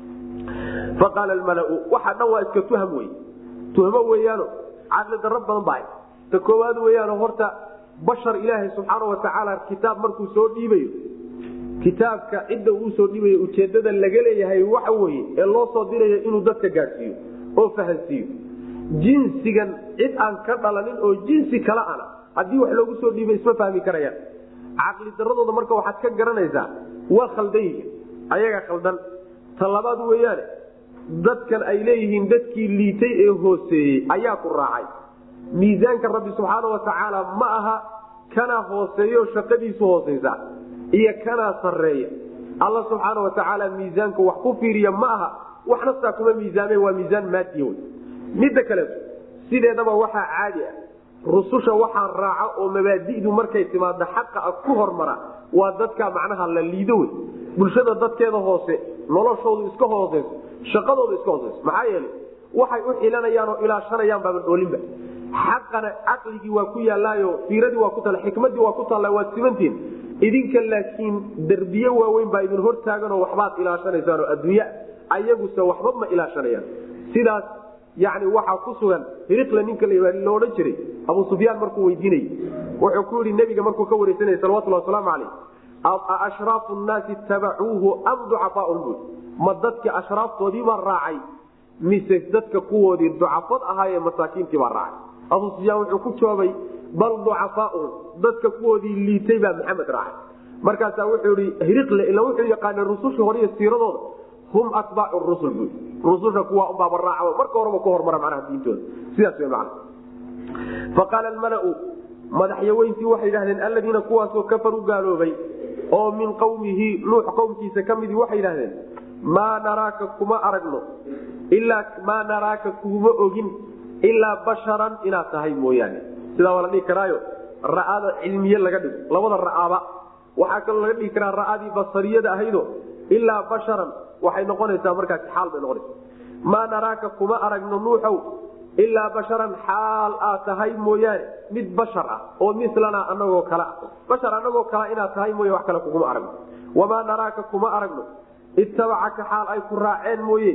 faqaala almalau waxa dhan waa iska tuham wey tuhmo weyaano caqli darro badan bahay ta koowaad weyaano horta bashar ilaahay subxaana watacaala kitaab markuu soo dhiibayo kitaabka cidda uu soo dhiibayo ujeedada laga leeyahay waxa weye ee loo soo dirayo inuu dadka gaadhsiiyo oo fahansiiyo jinsigan cid aan ka dhalanin oo jinsi kale ana haddii wax loogu soo dhiibay isma fahmi karayaan caqli daradooda marka waxaad ka garanaysaa waa khaldan yihiin ayaga khaldan ta labaad weeyaane dadkan ay leeyihiin dadkii liitay ee hooseeyey ayaa ku raacay miisaanka rabbi subxaana watacaala ma aha kanaa hooseeyo shaqadiisu hooseysa iyo kanaa sareeya alla subxaana watacaala miisaanka wax ku fiiriya ma aha waxna saa kuma miisaame waa miisaan maadiya wey midda kaleeto sideedaba waxaa caadi ah rususha waxaa raaca oo mabaadi'du markay timaado xaqa ah ku hormara waa dadka macnaha la liido wey bulshada dadkeeda hoose noloshoodu iska hooseyso shaqadoodu iska hooseyso maxaa yeelay waxay u xilanayaan oo ilaashanayaan baaban oolinba xaqana caqligii waa ku yaalaayo fiiradii waa ku taalla xikmadii waa ku taalla waad simantihin idinka laakiin derbiye waaweyn baa idin hortaaganoo waxbaad ilaashanaysaan oo adduunya ayaguse waxba ma ilaashanayaan sidaas yani waxaa ku sugan hiriqla ninka lo odhan jiray abu sufyaan markuu weydiinayy wuxuu ku yihi nebiga markuu ka wareysanaya salawatulli wasalaamu caleyh ashraafu nnaasi tabacuuhu am ducafaaun bui ma dadki ashraaftoodii baa raacay mise dadka kuwoodii ducafad ahaayee masaakiintii baa raacay abu sufyaan wuxuu ku jawaabay bal ducafaaun dadka kuwoodii liitay baa maxamed raacay markaasaa wuxuu ihi hiriqle ila wuxuu yaqaana rususha hore iyo siiradooda hum atbaacu rusul bui rususha kuwa unbaaba raaca marka horeba ku hormara macnaha diintooda sidaas wey macna faqaala almalau madaxyaweyntii waxay yidhahdeen alladiina kuwaasoo kafaruu gaaloobay oo min qawmihi nuux qowmkiisa ka midii waxay yidhahdeen maa naraaka kuma aragno ilaa maa naraaka kuma ogin ilaa basharan inaad tahay mooyaane sidaa waa la dhihi karaayo ra'ada cilmiye laga dhigo labada ra'aaba waxaa kaloo laga dhigi karaa ra'adii basariyada ahaydo ilaa basharan waxay noqonaysaa markaasi xaal bay noqonaysa maa naraaka kuma aragno nuuxow ilaa basharan xaal aad tahay mooyaane mid bashar ah oo milana anagoo kale ah bashar anagoo kale inaad tahay mooye wax kale kuguma aragno wamaa naraaka kuma aragno ittabacaka xaal ay ku raaceen mooye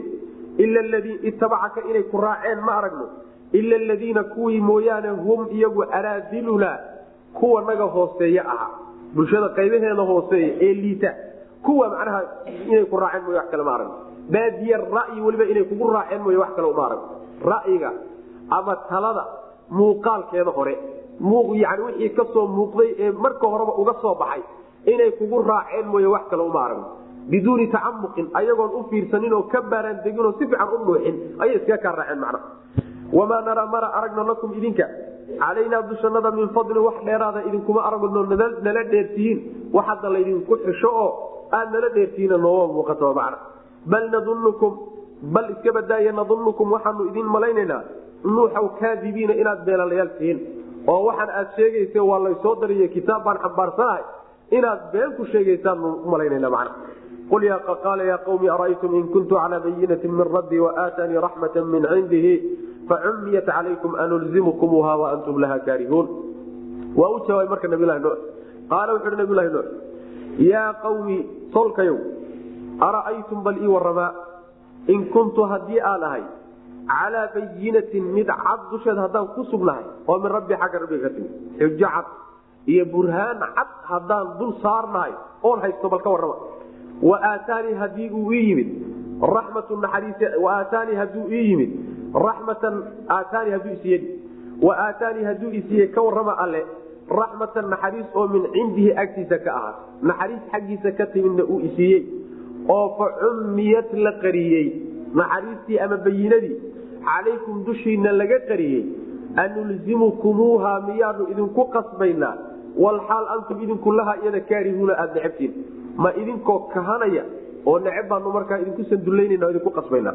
ittabacaka inay ku raaceen ma aragno ila aladiina kuwii mooyaane hum iyagu araadiluna kuwa naga hooseeye ahaa bulshada qaybaheeda hooseeya ee liita kuwa macnaha inay ku raaceen mooye wax kale ma aragno baadiye ra'yi weliba inay kugu raaceen mooye wax kale uma aragno ra'yiga ama talada muuqaalkeeda hore yani wixii kasoo muuqday ee marka horeba uga soo baxay inay kugu raaceen mooye wax kale uma aragno biduuni tacamuqin ayagoon u fiirsanin oo ka baaraan deginoo si fiican u dhuuxin ayay iskaga kaa raaceen macnaha wamaa naraa mana aragno lakum idinka calaynaa dushannada min fadlin wax dheeraada idinkuma aragno nala dheertihiin wax hadda laydinku xisho oo aad nala dheertihiina nooma muuqato macna bal nadunukum bal iska badaaya nadunukum waxaanu idin malaynaynaa nuuxaw kaadibiina inaad beelalayaal tihiin oo waxaan aad sheegayse waa laysoo dariye kitaab baan xambaarsanahay inaad been ku sheegaysaan umalaynana macna qul qaala yaa qawmi ara'aytum in kuntu calaa bayinati min rabbii waaatanii raxmata min cindihi facumiyat calaykum anulzimukumuha waantum laha kaarihuun waa u jawaabay marka nabilahi nuux qaala wuxu uhi nabilahi nuux yaa qawmi tolkayow ara'aytum bal ii waramaa in kuntu haddii aan ahay calaa bayinatin mid cad dusheed haddaan ku sugnahay oo min rabbi xagga rabbiga ka timi xujo cad iyo burhaan cad haddaan dul saarnahay oon haysto bal ka warrama wa aataanii hadii uu ii yimid raxmatu naxariis wa aataanii hadduu ii yimid raxmatan aataanii hadduu isiiye wa aataanii hadduu isiiye ka warrama alle raxmatan naxariis oo min cindihi agtiisa ka ahaat naxariis xaggiisa ka timidna uu isiiyey oo fa cummiyad la qariyey naxariistii ama bayinadii calaykum dushiina laga qariyey anulzimukumuuha miyaanu idinku qasbaynaa walxaal antum idinku laha iyada kaarihuuna aada necabtiin ma idinkoo kahanaya oo neceb baanu markaa idinku sandullaynana idinku qasbaynaa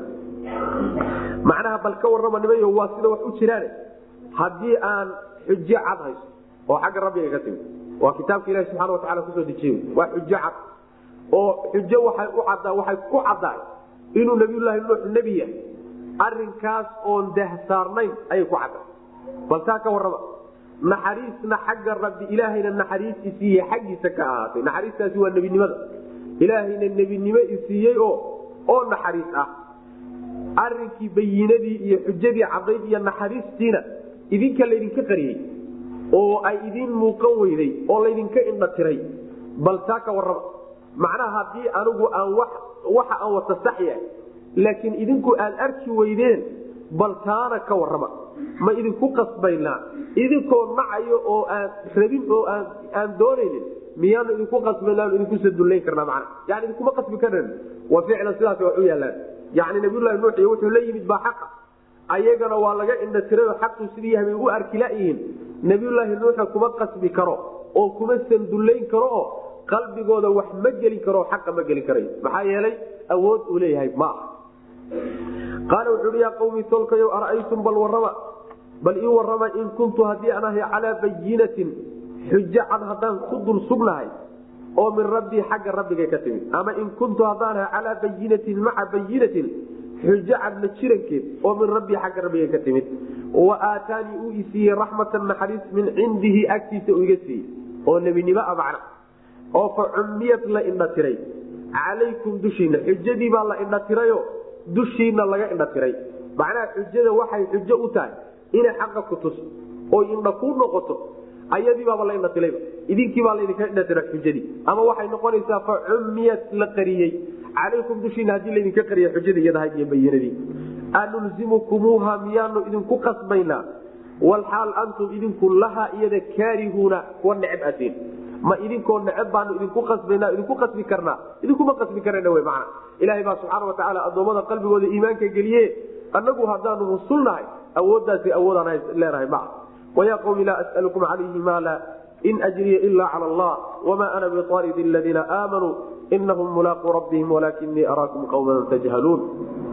macnaha bal ka warrama nimayo waa sida wax u jiraane haddii aan xujo cad hayso oo xagga rabbiga ka timi waa kitaabka ilahi subxana watacala kusoo dejiye waa xujo cad oo xujo waxay u caddaa waxay ku caddaay inuu nabiyullaahi nuux nebi yahay arrinkaas oon dahsaarnayn ayay ku cadday bal taa ka warrama naxariisna xagga rabbi ilaahayna naxariis isiiye xaggiisa ka ahaatay naxariistaasi waa nebinimada ilaahayna nebinimo isiiyey oo oo naxariis ah arrinkii bayinadii iyo xujadii cadayd iyo naxariistiina idinka laydinka qariyey oo ay idiin muuqan weyday oo laydinka indha tiray bal taa ka warrama macnaha haddii anigu aan waxa aan wata sax yahay laakiin idinku aad arki weydeen bal taana ka warrama ma idinku qasbaynaa idinkoo nacayo oo aan rabin oo aan doonaynin miyaanu idinku qasbayna idinku sadullayn karnaa mana yani idinkuma qasbi karan wa ficlan sidaas wax u yaalaan yani nabiyulahi nuux iyo wuxuu la yimid baa xaqa ayagana waa laga indha tirayo xaqu sidii yahay bay u arki layihiin nabiyulaahi nuuxa kuma qasbi karo oo kuma sandullayn karo oo qalbigooda wax ma gelin karo xaqa ma gelin karayo maxaa yeelay awood uu leeyahay ma aha qaala wuxuu hi yaa qawmi tolkayo ara'aytum bal warrama bal ii warrama in kuntu haddii aan ahay calaa bayinatin xujo cad haddaan ku dul sugnahay oo min rabbii xagga rabbigay ka timid ama in kuntu haddaan ahay calaa bayinatin maca bayinatin xujo cadla jirankeed oo min rabbii xagga rabbigay ka timid wa aataanii uu isiiyey raxmatan naxariis min cindihi agtiisa uu iga siiyey oo nebinimo a macna oo fa cummiyad la indha tiray calaykum dushiina xujadii baa la indha tirayo dushiina laga indha tiray macnaha xujada waxay xujo u tahay inay xaqa ku tuso oo indha kuu noqoto ayadii baaba la indhatilayba idinkii baa laydinka indhatira xujadii ama waxay noqonaysaa fa cummiyat la qariyey calaykum dushiina haddii laydinka qariya xujadii iyadahay iyo bayinadii anulzimukumuuha miyaanu idinku qasbaynaa walxaal antum idinku laha iyada kaarihuuna kuwa neceb atiin ma idinkoo neceb baanu idinku qasbanaa idinku qasbi karnaa idinkuma qasbi karana w mana ilaahay baa subxaana watacaala addoommada qalbigooda iimaanka geliye annagu haddaanu rusulnahay awooddaasi awoodaan leenahay maa wayaa qawmi laa as'alukum calayhi maala in ajriya ila cala allah wama ana biaaridi aladiina aamanuu inahum mulaaquu rabbihim walaakinii araakum qawman tajhaluun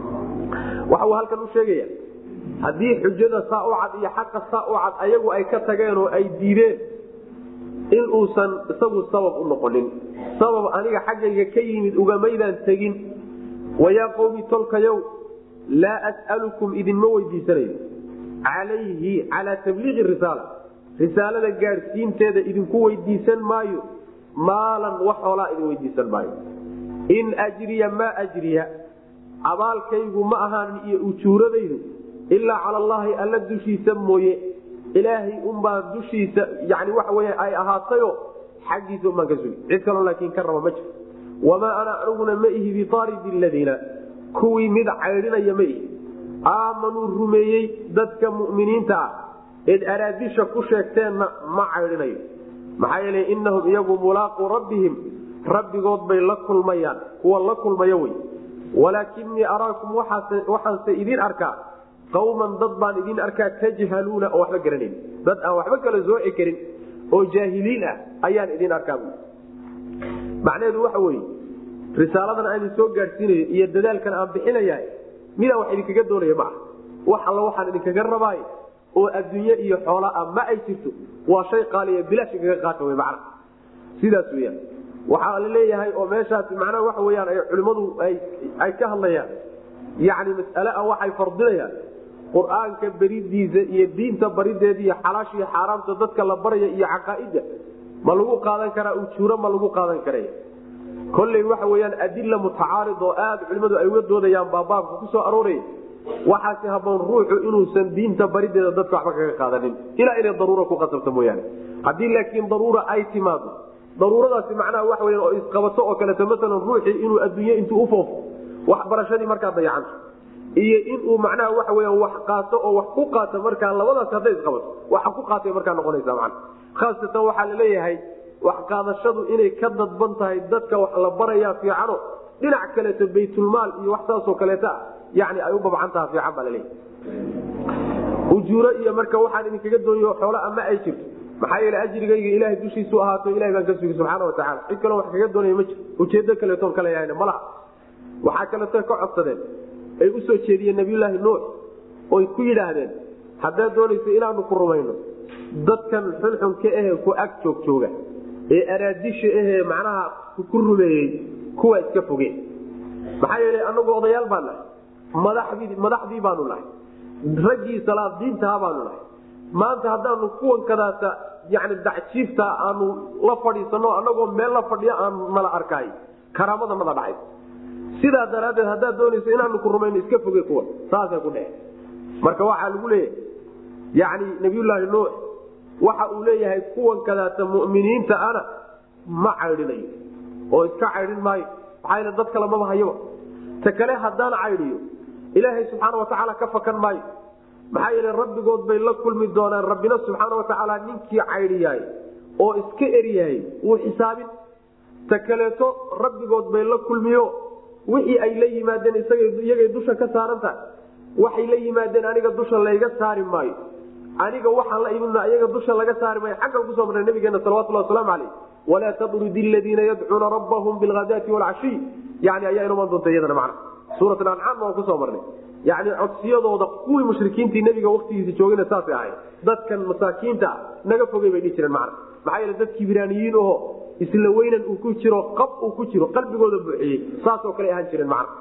waxa uu halkan u sheegaya haddii xujada saa u cad iyo xaqa saa u cad ayagu ay ka tageen oo ay diideen in uusan isagu sabab u noqonin sabab aniga xaggayga ka yimid ugamaydaan tegin wayaa qowmi tolkayow laa as'alukum idinma weydiisanayo calayhi calaa tabliiqi risaala risaalada gaadhsiinteeda idinku weydiisan maayo maalan wax hoolaa idin weydiisan maayo in ajriya maa ajriya abaalkaygu ma ahaanin iyo ujuuradaydu ilaa cala allaahi alla dushiisa mooye ilaahay unbaa dushiisa yani waxa wey ay ahaatayo xaggiisa unbaan ka sugi cid kaloo laakiin ka raba ma jiro wamaa ana aniguna ma ihi biaaridi ladiina kuwii mid caydhinaya ma ihi aamanuu rumeeyey dadka mu'miniinta ah eed araadisha ku sheegteenna ma caydhinayo maxaa yeele inahum iyagu mulaaquu rabbihim rabbigood bay la kulmayaan kuwa la kulmaya wey walaakinii araakum waxaanse idin arkaa qawman dad baan idin arkaa tajhaluuna oo waxba garanayn dad aan waxba kala sooci karin oo jaahiliin ah ayaan idin arkaa macnaheedu waxa weye risaaladan aan idin soo gaadhsiinayo iyo dadaalkan aan bixinaya midaan wax idinkaga doonaya ma ah wax alla waxaan idinkaga rabaayo oo adduunye iyo xoola ah ma ay jirto waa shay qaaliya bilaash kaga qaata w macna sidaas weyaan waxaa la leeyahay oo meeshaasi macnaha waxa weyaan ay culimmadu ay ka hadlayaan yani mas'ale ah waxay fardinayaan qur-aanka beridiisa iyo diinta barideeda iyo xalaasha iyo xaaraamta dadka la baraya iyo caqaaida ma lagu qaadan karaa ujuuro ma lagu qaadan karay kolley waxa weyaan adila mutacaarid oo aad culimmadu ay uga doodayaan baa baabka ku soo arooraya waxaasi haboon ruuxu inuusan diinta barideeda dadka waxba kaga qaadanin ilaa inay daruura ku qasabto mooyaane haddii laakiin daruura ay timaado daruuradaasi macnaha waxa weya oo isqabato oo kaleeto maalan ruuxii inuu adduunye intuu ufoofo waxbarashadii markaa dayacanto iyo inuu macnaha waxa weya wax qaato oo wax ku qaato markaa labadaas hadday isqabato waxa ku qaatay markaa noqonaysa man khaasatan waxaa laleeyahay wax qaadashadu inay ka dadban tahay dadka wax la barayaa fiicano dhinac kaleeto baytulmaal iyo wax saasoo kaleeta ah yani ay u babcan taha fiican baa laleeyahay ujuuro iyo marka waxaan idinkaga dooniyo xoola ama ay jirto maxaa yeele ajrigayga ilahay dushiisu ahaato ilahay baan ka sugi subxaana watacala cid kaloo wax kaga doonaya ma jiro ujeedo kaleetoon kale yahayna malaha waxaa kaleeto ka codsadeen ay usoo jeediyeen nabiyulaahi nuux oy ku yidhaahdeen haddaad doonayso inaanu ku rumayno dadkan xunxunka ahe ku ag joog jooga ee araadisha ahee macnaha ku rumeeyey kuwa iska foge maxaa yeele anagu odayaal baan nahay madaxdii madaxdii baanu nahay raggii salaadiintaha baanu nahay maanta haddaanu kuwan kadaata yani dacjiifta aanu la fadhiisano anagoo meel la fadhiyo aan nala arkaay karaamada nada dhacay sidaa daraaddeed haddaad doonayso inaanu ku rumayno iska foge kuwa saasay ku dhece marka waxaa lagu leeyahay yani nabiyullaahi nuux waxa uu leeyahay kuwan kadaata muminiinta ana ma caydhinayo oo iska caydhin maayo maxaa yl dad kale maba hayaba ta kale haddaan caydhiyo ilaahay subxaana watacaala ka fakan maayo maxaa yeele rabbigood bay la kulmi doonaan rabbina subxaana watacaala ninkii caydhiyahay oo iska eryahay wuu xisaabin ta kaleeto rabbigood bay la kulmiyo wixii ay la yimaadeen iyagay dusha ka saaran tahay waxay la yimaadeen aniga dusha layga saari maayo aniga waxaan la imidna iyaga dusha laga saari maayo xaggan kusoo marnay nabigeena salawatullah wasalaamu caleyh walaa tadrudi aladiina yadcuuna rabbahum bilhadaati walcashiy yani ayaa inuman doonta iyadana macna suurat ancaam waan kusoo marnay yani codsiyadooda kuwii mushrikiintii nabiga waktigiisa joogayna saasay ahayd dadkan masaakiinta naga fogey bay dhihi jireen macna maxaa yeele dad kibraaniyiin aho isla weynan uu ku jiro qab uu ku jiro qalbigooda buuxiyey saasoo kale ahaan jireen macna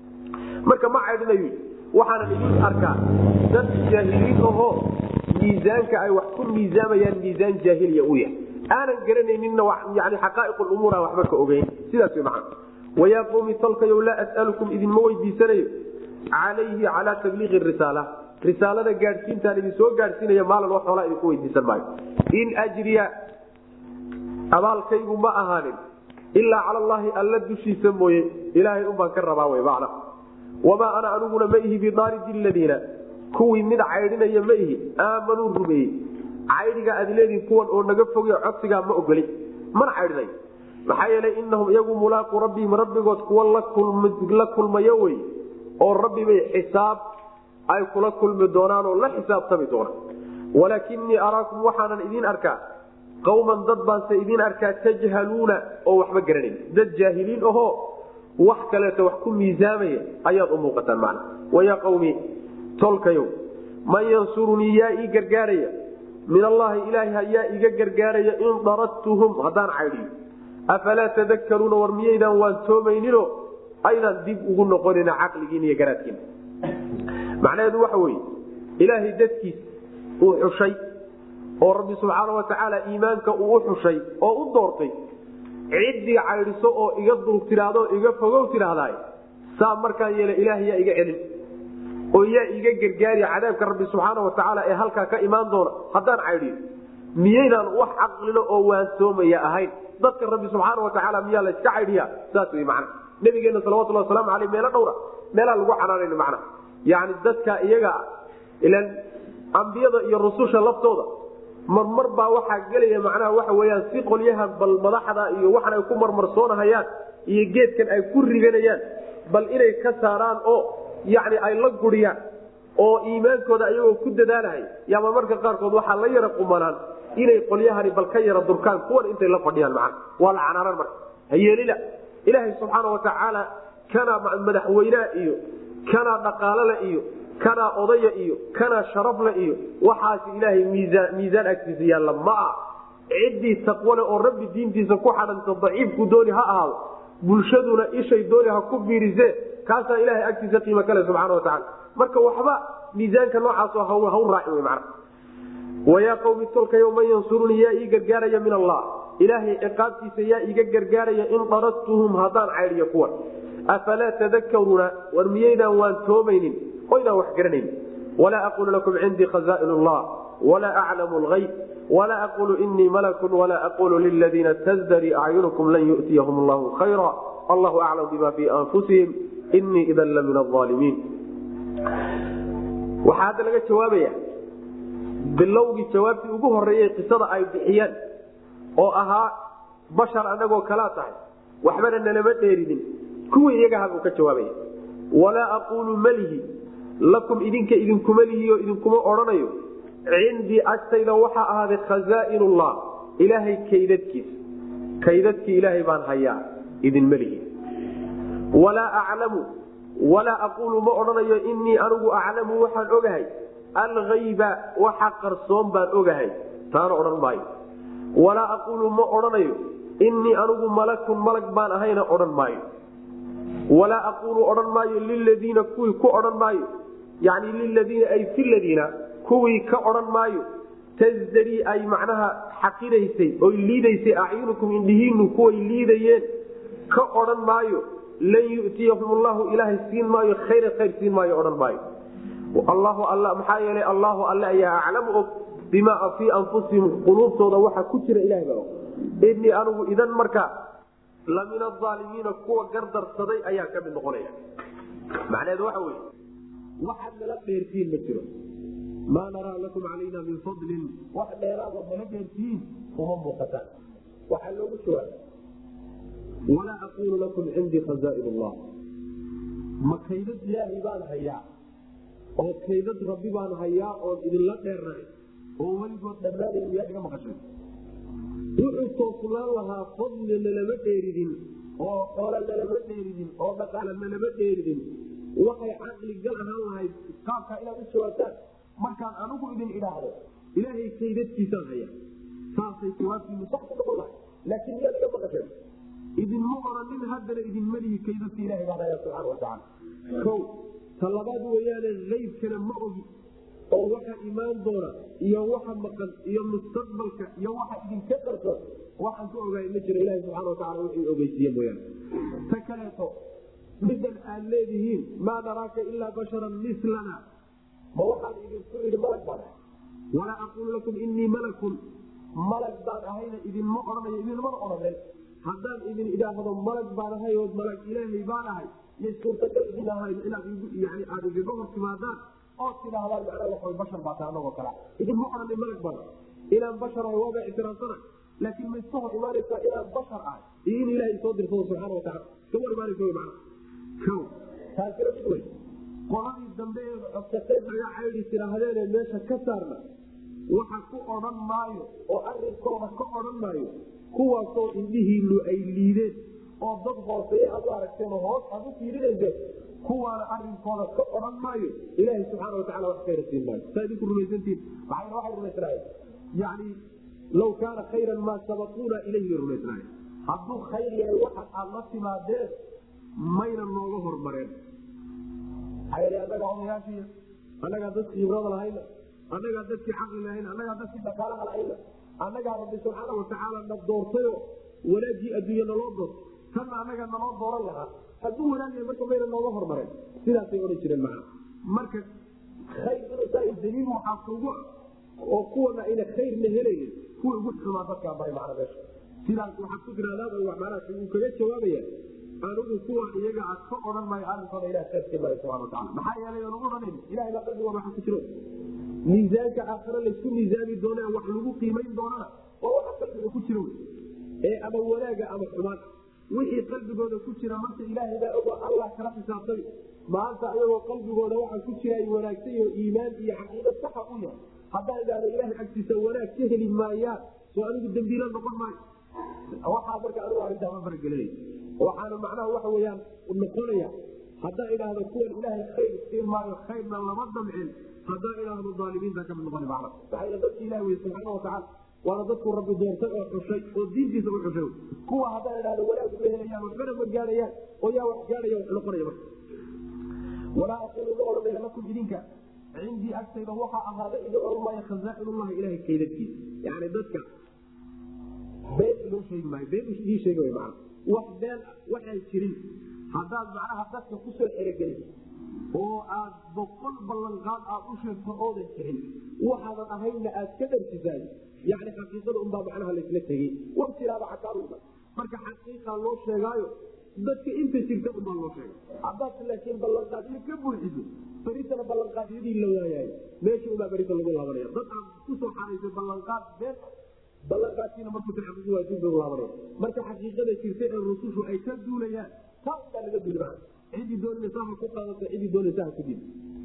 marka ma caydhinayu waxaanan idin arkaa dad jaahiliin ahoo miisaanka ay wax ku miisaamayaan miisaan jaahiliya u yahay aanan garanayninna yani xaqaa'iq lumuur aan waxba ka ogeyn sidaas way macna wayaa qowmi talkayow laa as'alukum idinma weydiisanayo calayhi calaa tabliiqi risaala risaalada gaadhsiintaan idin soo gaadhsiinaya maalin wax xoolaa idinku weydiisan maayo in ajriya abaalkaygu ma ahaanin ilaa cala allaahi alla dushiisa mooye ilaahay unbaan ka rabaa wy macna wamaa ana aniguna ma ihi bidaaridi ladiina kuwii mid caydhinaya ma ihi aamanuu rumeeyey caydhiga aad leediin kuwan oo naga foge codsigaa ma ogoli mana caydhinay maxaa yeelay inahum iyagu mulaaqu rabbihim rabbigood kuwa la kulmayo wey oo rabbibay xisaab ay kula kulmi doonaan oo la xisaabtami doonaan walaakinii araakum waxaanan idiin arkaa qawman dad baanse idiin arkaa tajhaluuna oo waxba garanayn dad jaahiliin ahoo wax kaleeto wax ku miisaamaya ayaad u muuqataan macna wayaa qawmi tolkayow man yansurunii yaa ii gargaaraya min allaahi ilaahi hayaa iga gargaaraya in daradtuhum haddaan caydhiyo afalaa tadakaruuna war miyaydaan waan toomaynino aydaan dib ugu noqonina caqligiin iyo garaadkiina macnaheedu waxa weye ilaahay dadkiis uu xushay oo rabbi subxaana watacaala iimaanka uu u xushay oo u doortay ciddii caydhiso oo iga dulug tidhaahdo iga fogow tidhaahdaay saa markaan yeela ilaah yaa iga celin oo yaa iga gargaari cadaabka rabbi subxaana watacaala ee halkaa ka imaan doona haddaan caydhiyo miyaydaan wax caqlilo oo waansoomaya ahayn dadka rabbi subxaana watacaala miyaa layska caydhiya saas wey macna nabigeena salawatulhi wasalaamu aleyh meelo dhowra meelaa lagu canaanayn macna yani dadka iyaga ilan ambiyada iyo rususha laftooda marmar baa waxaa gelaya macnaha waxa weyaan si qolyahan bal madaxda iyo waxan ay ku marmarsoonahayaan iyo geedkan ay ku riganayaan bal inay ka saaraan oo yani ay la guriyaan oo iimaankooda ayagoo ku dadaalahay yaaba marka qaarkood waxaa la yara qumanaan inay qolyahani bal ka yara durkaan kuwan intay la fadhiyaan macna waa la canaanan marka hayeelila ilaahay subxaana watacaala kanaa madaxweynaha iyo kanaa dhaqaalale iyo kanaa odaya iyo kanaa sharafle iyo waxaas ilaahay miisaan miisaan agtiisa yaalla ma ah ciddii taqwale oo rabbi diintiisa ku xadhanta daciifku dooni ha ahaado bulshaduna ishay dooni ha ku biirisee kaasaa ilahay agtiisa qiimo kale subxana watacaala marka waxba miisaanka noocaasoo haw raaci wey macna wayaa qawmi tolkayo man yansurunii yaa ii gargaaraya min allah ilaahay ciqaabtiisa yaa iga gargaaraya in daradtuhum haddaan caydhiyo kuwan afalaa tadakaruuna war miyaydaan waan toomaynin oydaan wax garanayn walaa aquulu lakum cindii khazaain llah walaa aclamu lgayb walaa aquulu inii malakun walaa aquulu liladiina tasdarii acyunukum lan yu'tiyahum allahu khayra allahu aclam bima fii anfusihim inii idan la min aalimiin waxaa hadda laga jawaabaya bilowgii jawaabtii ugu horeeyey qisada ay bixiyeen oo ahaa bashar anagoo kalaa tahay waxbana nalama dheerinin kuwii iyagaha buu ka jawaabaya walaa aquulu malihi lakum idinka idinkuma lihiyo idinkuma odhanayo cindii agtayda waxaa ahaaday khazaainullah ilaahay kaydadkiisa kaydadkii ilaahay baan hayaa idinma lihi walaa aclamu walaa aquulu ma odhanayo inii anigu aclamu waxaan ogahay algayba waxa qarsoon baan ogahay taana odhan maayo walaa aquulu ma odhanayo inii anigu malakun malag baan ahayna odhan maayo walaa aquulu odhan maayo liladiina kuwii ku odhan maayo yani liladiina ay fi ladiina kuwii ka odhan maayo tasdarii ay macnaha xaqiraysay oy liidaysay acyunukum indhihiinu kuway liidayeen ka odhan maayo lan yu'tiyahum allahu ilaahay siin maayo khayra khayr siin maayo odhan maayo allahu all maxaa yeelay allahu alle ayaa aclamu og bimaa fii anfusihim quluubtooda waxa ku jira ilahay baa og inii anigu idan markaa la min aalimiina kuwa gardarsaday ayaa ka mid noqonaya macnaheedu waxa wey waxaad nala dheertiin ma jiro maa naraa lakum calayna min fadlin wax dheeraada nala dheertiin uma muuqataan waxaa loogu jawaaba walaa aquulu lakum cindii khazaain llah ma kaydad ilaahay baan hayaa oo kaydad rabbi baan hayaa oon idinla dheernahay oo weligood dhammaanay miyaa iga maqashay wuxuu toosnaan lahaa fadli nalama dheeridin oo xoole nalama dheeridin oo dhaqaale nalama dheeridin waxay caqli gal ahaan lahayd qaabkaa inaad u jawaabtaan markaan anigu idin idhaahdo ilaahay kaydadkiisaan haya saasay jawaabtiinu sax ku noqon lahay laakiin miyaad iga maqashay idinma oranin haddana idinma lihi kaydadka ilahay baan haya subxaana watacaala o talabaad weyaane aybkana ma ogi oo waxa imaan doona iyo waxa maqan iyo mustaqbalka iyo waxa idinka qarsoon waxaan ka ogaay ma jiro ilahi subxana wataala wixii ogeysiiye mooyaane ta kaleeto midan aad leedihiin maa naraaka ilaa basharan milana ma waxaan idinku idhi malag baan ahay walaa aquulu lakum inii malakun malag baan ahayna idinma odhanayo idinmana odhanen haddaan idin idhaahdo malag baan ahay oo malag ilaahay baan ahay iyo suurtagal idin ahayn inaad yani aada igaga hor timaadaan oo tidhaahdaan macnaa waxa bashar baa tahay anagoo kale idinma odhanay malag baan inaan bashar ahay waaba ictiraafsana laakiin ma iska hor imaanaysaa inaan bashar ahay iyo in ilaahay soo dirsado subxaana watacala iskama hor imaanaysa wy macna o taasina mid wey qoladii dambe ee codsatay naga caydhi tidhaahdeenee meesha ka saarna waxa ku odhan maayo oo arinkooda ka odhan maayo kuwaasoo indhihiinu ay liideen oo dad hooseeye aad u aragteen oo hoos aad u fiirinayseen kuwaana arinkooda ka odhan maayo ilaahay subxaana watacala wax khayra siin maayo saa idinku rumaysantiin maxayna waxay rumaysnaayeen yani law kaana khayran maa sabaquuna ilayhi rumaysnaayeen hadduu khayr yahay waxa aad la timaadeen mayna nooga hormareen anagaa odayaashii annagaa dadki khibrada lahayna annagaa dadkii caqli lahayna annagaa dadkii dhaqaalaha lahayna annagaa rabbi subxaana watacaala na doortayo wanaagii adduunya naloo doortay tanna annagaa naloo dooran lahaa hadduu wanaagya marka mayna nooga hormareen sidaasay odhan jireen macna marka khayr inuusaa daliil waxaa kugu oo kuwana ayna khayrna helaynin kuwa ugu xumaa dadkaa baray macna meesha sidaas waxaad ku tirahdaan macnaha uu kaga jawaabaya anigu kuwa iyaga a ka odhan maayo arinkooda ilah khayrkii maayo subana wataala maxaa yeelay aan ugu odhanan ilahay baa qalbiga waxa ku jiro miisaanka aakhare laysku miisaami doona wax lagu qiimayn doonana waa waxa qalbiga ku jira ee ama wanaaga ama xumaan wixii qalbigooda ku jira marka ilaahay baa ogo allah kala xisaabtami maanta ayagoo qalbigooda waxa ku jira ay wanaagsan yaho iimaan iyo caqiida saxa u yahay haddaan idhaahdo ilahay agtiisa wanaag ka heli maayaan soo anigu dambiila noqon maayo waxaa marka anigu arrintaa ma faragelinay waxaana macnaha waxa weyaan noqonaya haddaan idhaahdo kuwan ilaahay khayr siin maayo khayrna lama damcin haddaan idhaahdo aalimiinta kamid noqon man maxaa dadki ilah wey subxaana watacaala waana dadku rabbi doortay oo xushay oo diintiisa u xushay kuwa haddaan idhahdo wanaag ma helayaan waxbana ma gaadhayaan oo yaa wax gaadhaya wax noqonaya marka walaa aquulu ma odhanaya lakum idinka cindii agtayda waxaa ahaaday idin oran maayo khazaa'inullahi ilahay kaydadkiisa yani dadka been loo sheegi maayo been ii sheegi way macana wax been waxaan jirin haddaad macnaha dadka kusoo xerogeliso oo aad boqol ballanqaad aad u sheegto oodan jirin waxaadan ahaynna aad ka dharsisaay yani xaqiiqada unbaa macnaha laysla tegey war jiraaba xakaaruda marka xaqiiqaa loo sheegaayo dadka inta jirta unbaa loo sheegay haddaad laakiin ballanqaadyo ka buuxiso beritana ballanqaadyadii la waayaayo meesha unbaa berita lagu laabanaya dad aad kusoo xaraysay ballanqaad been ballanqaadkiina markuu taxaqiiqi waa dib lagu laabanaya marka xaqiiqada jirta ee rusushu ay ka duulayaan taa unbaa laga duuli maa cidii doonaysa ha ku qaadato cidii doonaysa ha ku dib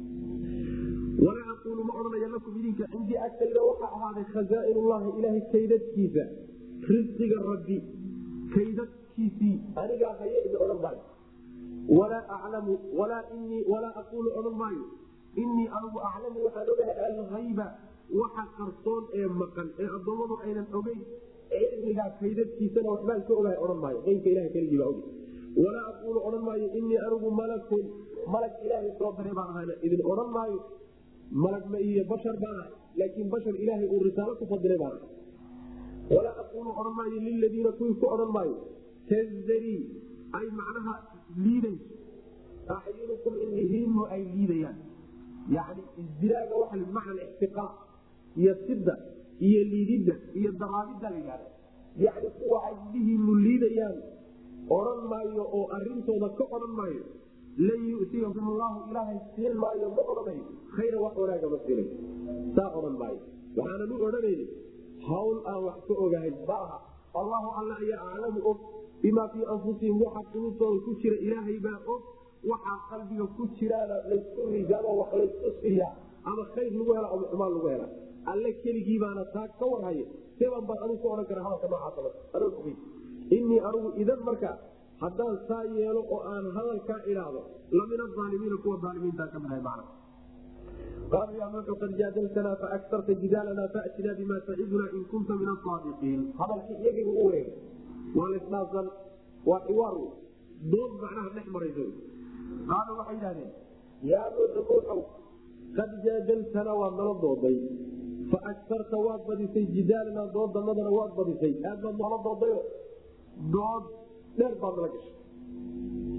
walaa aquulu ma odhanaya lakum idinka cindii agtayda waxaa ahaaday khazaa'inullahi ilaahay kaydadkiisa risqiga rabbi kaydadkiisii anigaa haye idin odhan maayo walaa aclamu walaa inii walaa aquulu odhan maayo inii anigu aclamu waxaan ogahay alhayba waxa qarsoon ee maqan ee addoommadu aynan ogeyn cilmigaa kaydadkiisana waxbaan ka ogahay odhan maayo qeybka ilaha keligii baa oge walaa aquulu odhan maayo inii anigu malakun malag ilaahay soo diray baan ahayna idin odhan maayo malag ma iyo bashar baan ahay laakiin bashar ilaahay uu risaalo ku fadilay baan ahay walaa aquulu odhan maayo liladiina kuwii ku odhan maayo tazdarii ay macnaha liidayso acyunukum indhihiinu ay liidayaan yani isdiraaga waxa bimacna ixtiqaaq iyo sida iyo liididda iyo daraabidda la yidhahda yani kuwa ay indhihiinu liidayaan odhan maayo oo arintooda ka odhan maayo lan yu'tiyakum allahu ilaahay siin maayo ma odhanayo khayra wax wanaaga ma siinayo saa odhan maayo waxaanan u odhanayni hawl aan wax ka ogahay ma aha allahu alla ayaa aclamu og bimaa fii anfusihim waxa qulubtooda ku jira ilaahay baa og waxaa qalbiga ku jiraana laysku rijaamo wax laysku siiya ama khayr lagu hela ama xumaan lagu hela alle keligii baana taa ka warhaya seban baan anigu ku odhan kara hadalka noocaasa anoo ogey inii anigu idan marka haddaan saa yeelo oo aan hadalkaa idhaahdo lamin aalimiina kuwa aalimiintaa ka midahay macna qaaluu yaa nuuxu qad jaadaltanaa faaktarta jidaalanaa faatinaa bima taciduna in kunta min asaadiqiin hadalkii iyagiibu u wareegay waa lasdhaafsan waa xiwaar wey dood macnaha dhex maraysa qaaluu waxay idhahdeen yaa nuuxu nuuxow qad jaadaltanaa waad nala dooday faaktarta waad badisay jidaalanaa doodanadana waad badisay aad baad noola doodayo dood dheer baad nala gashay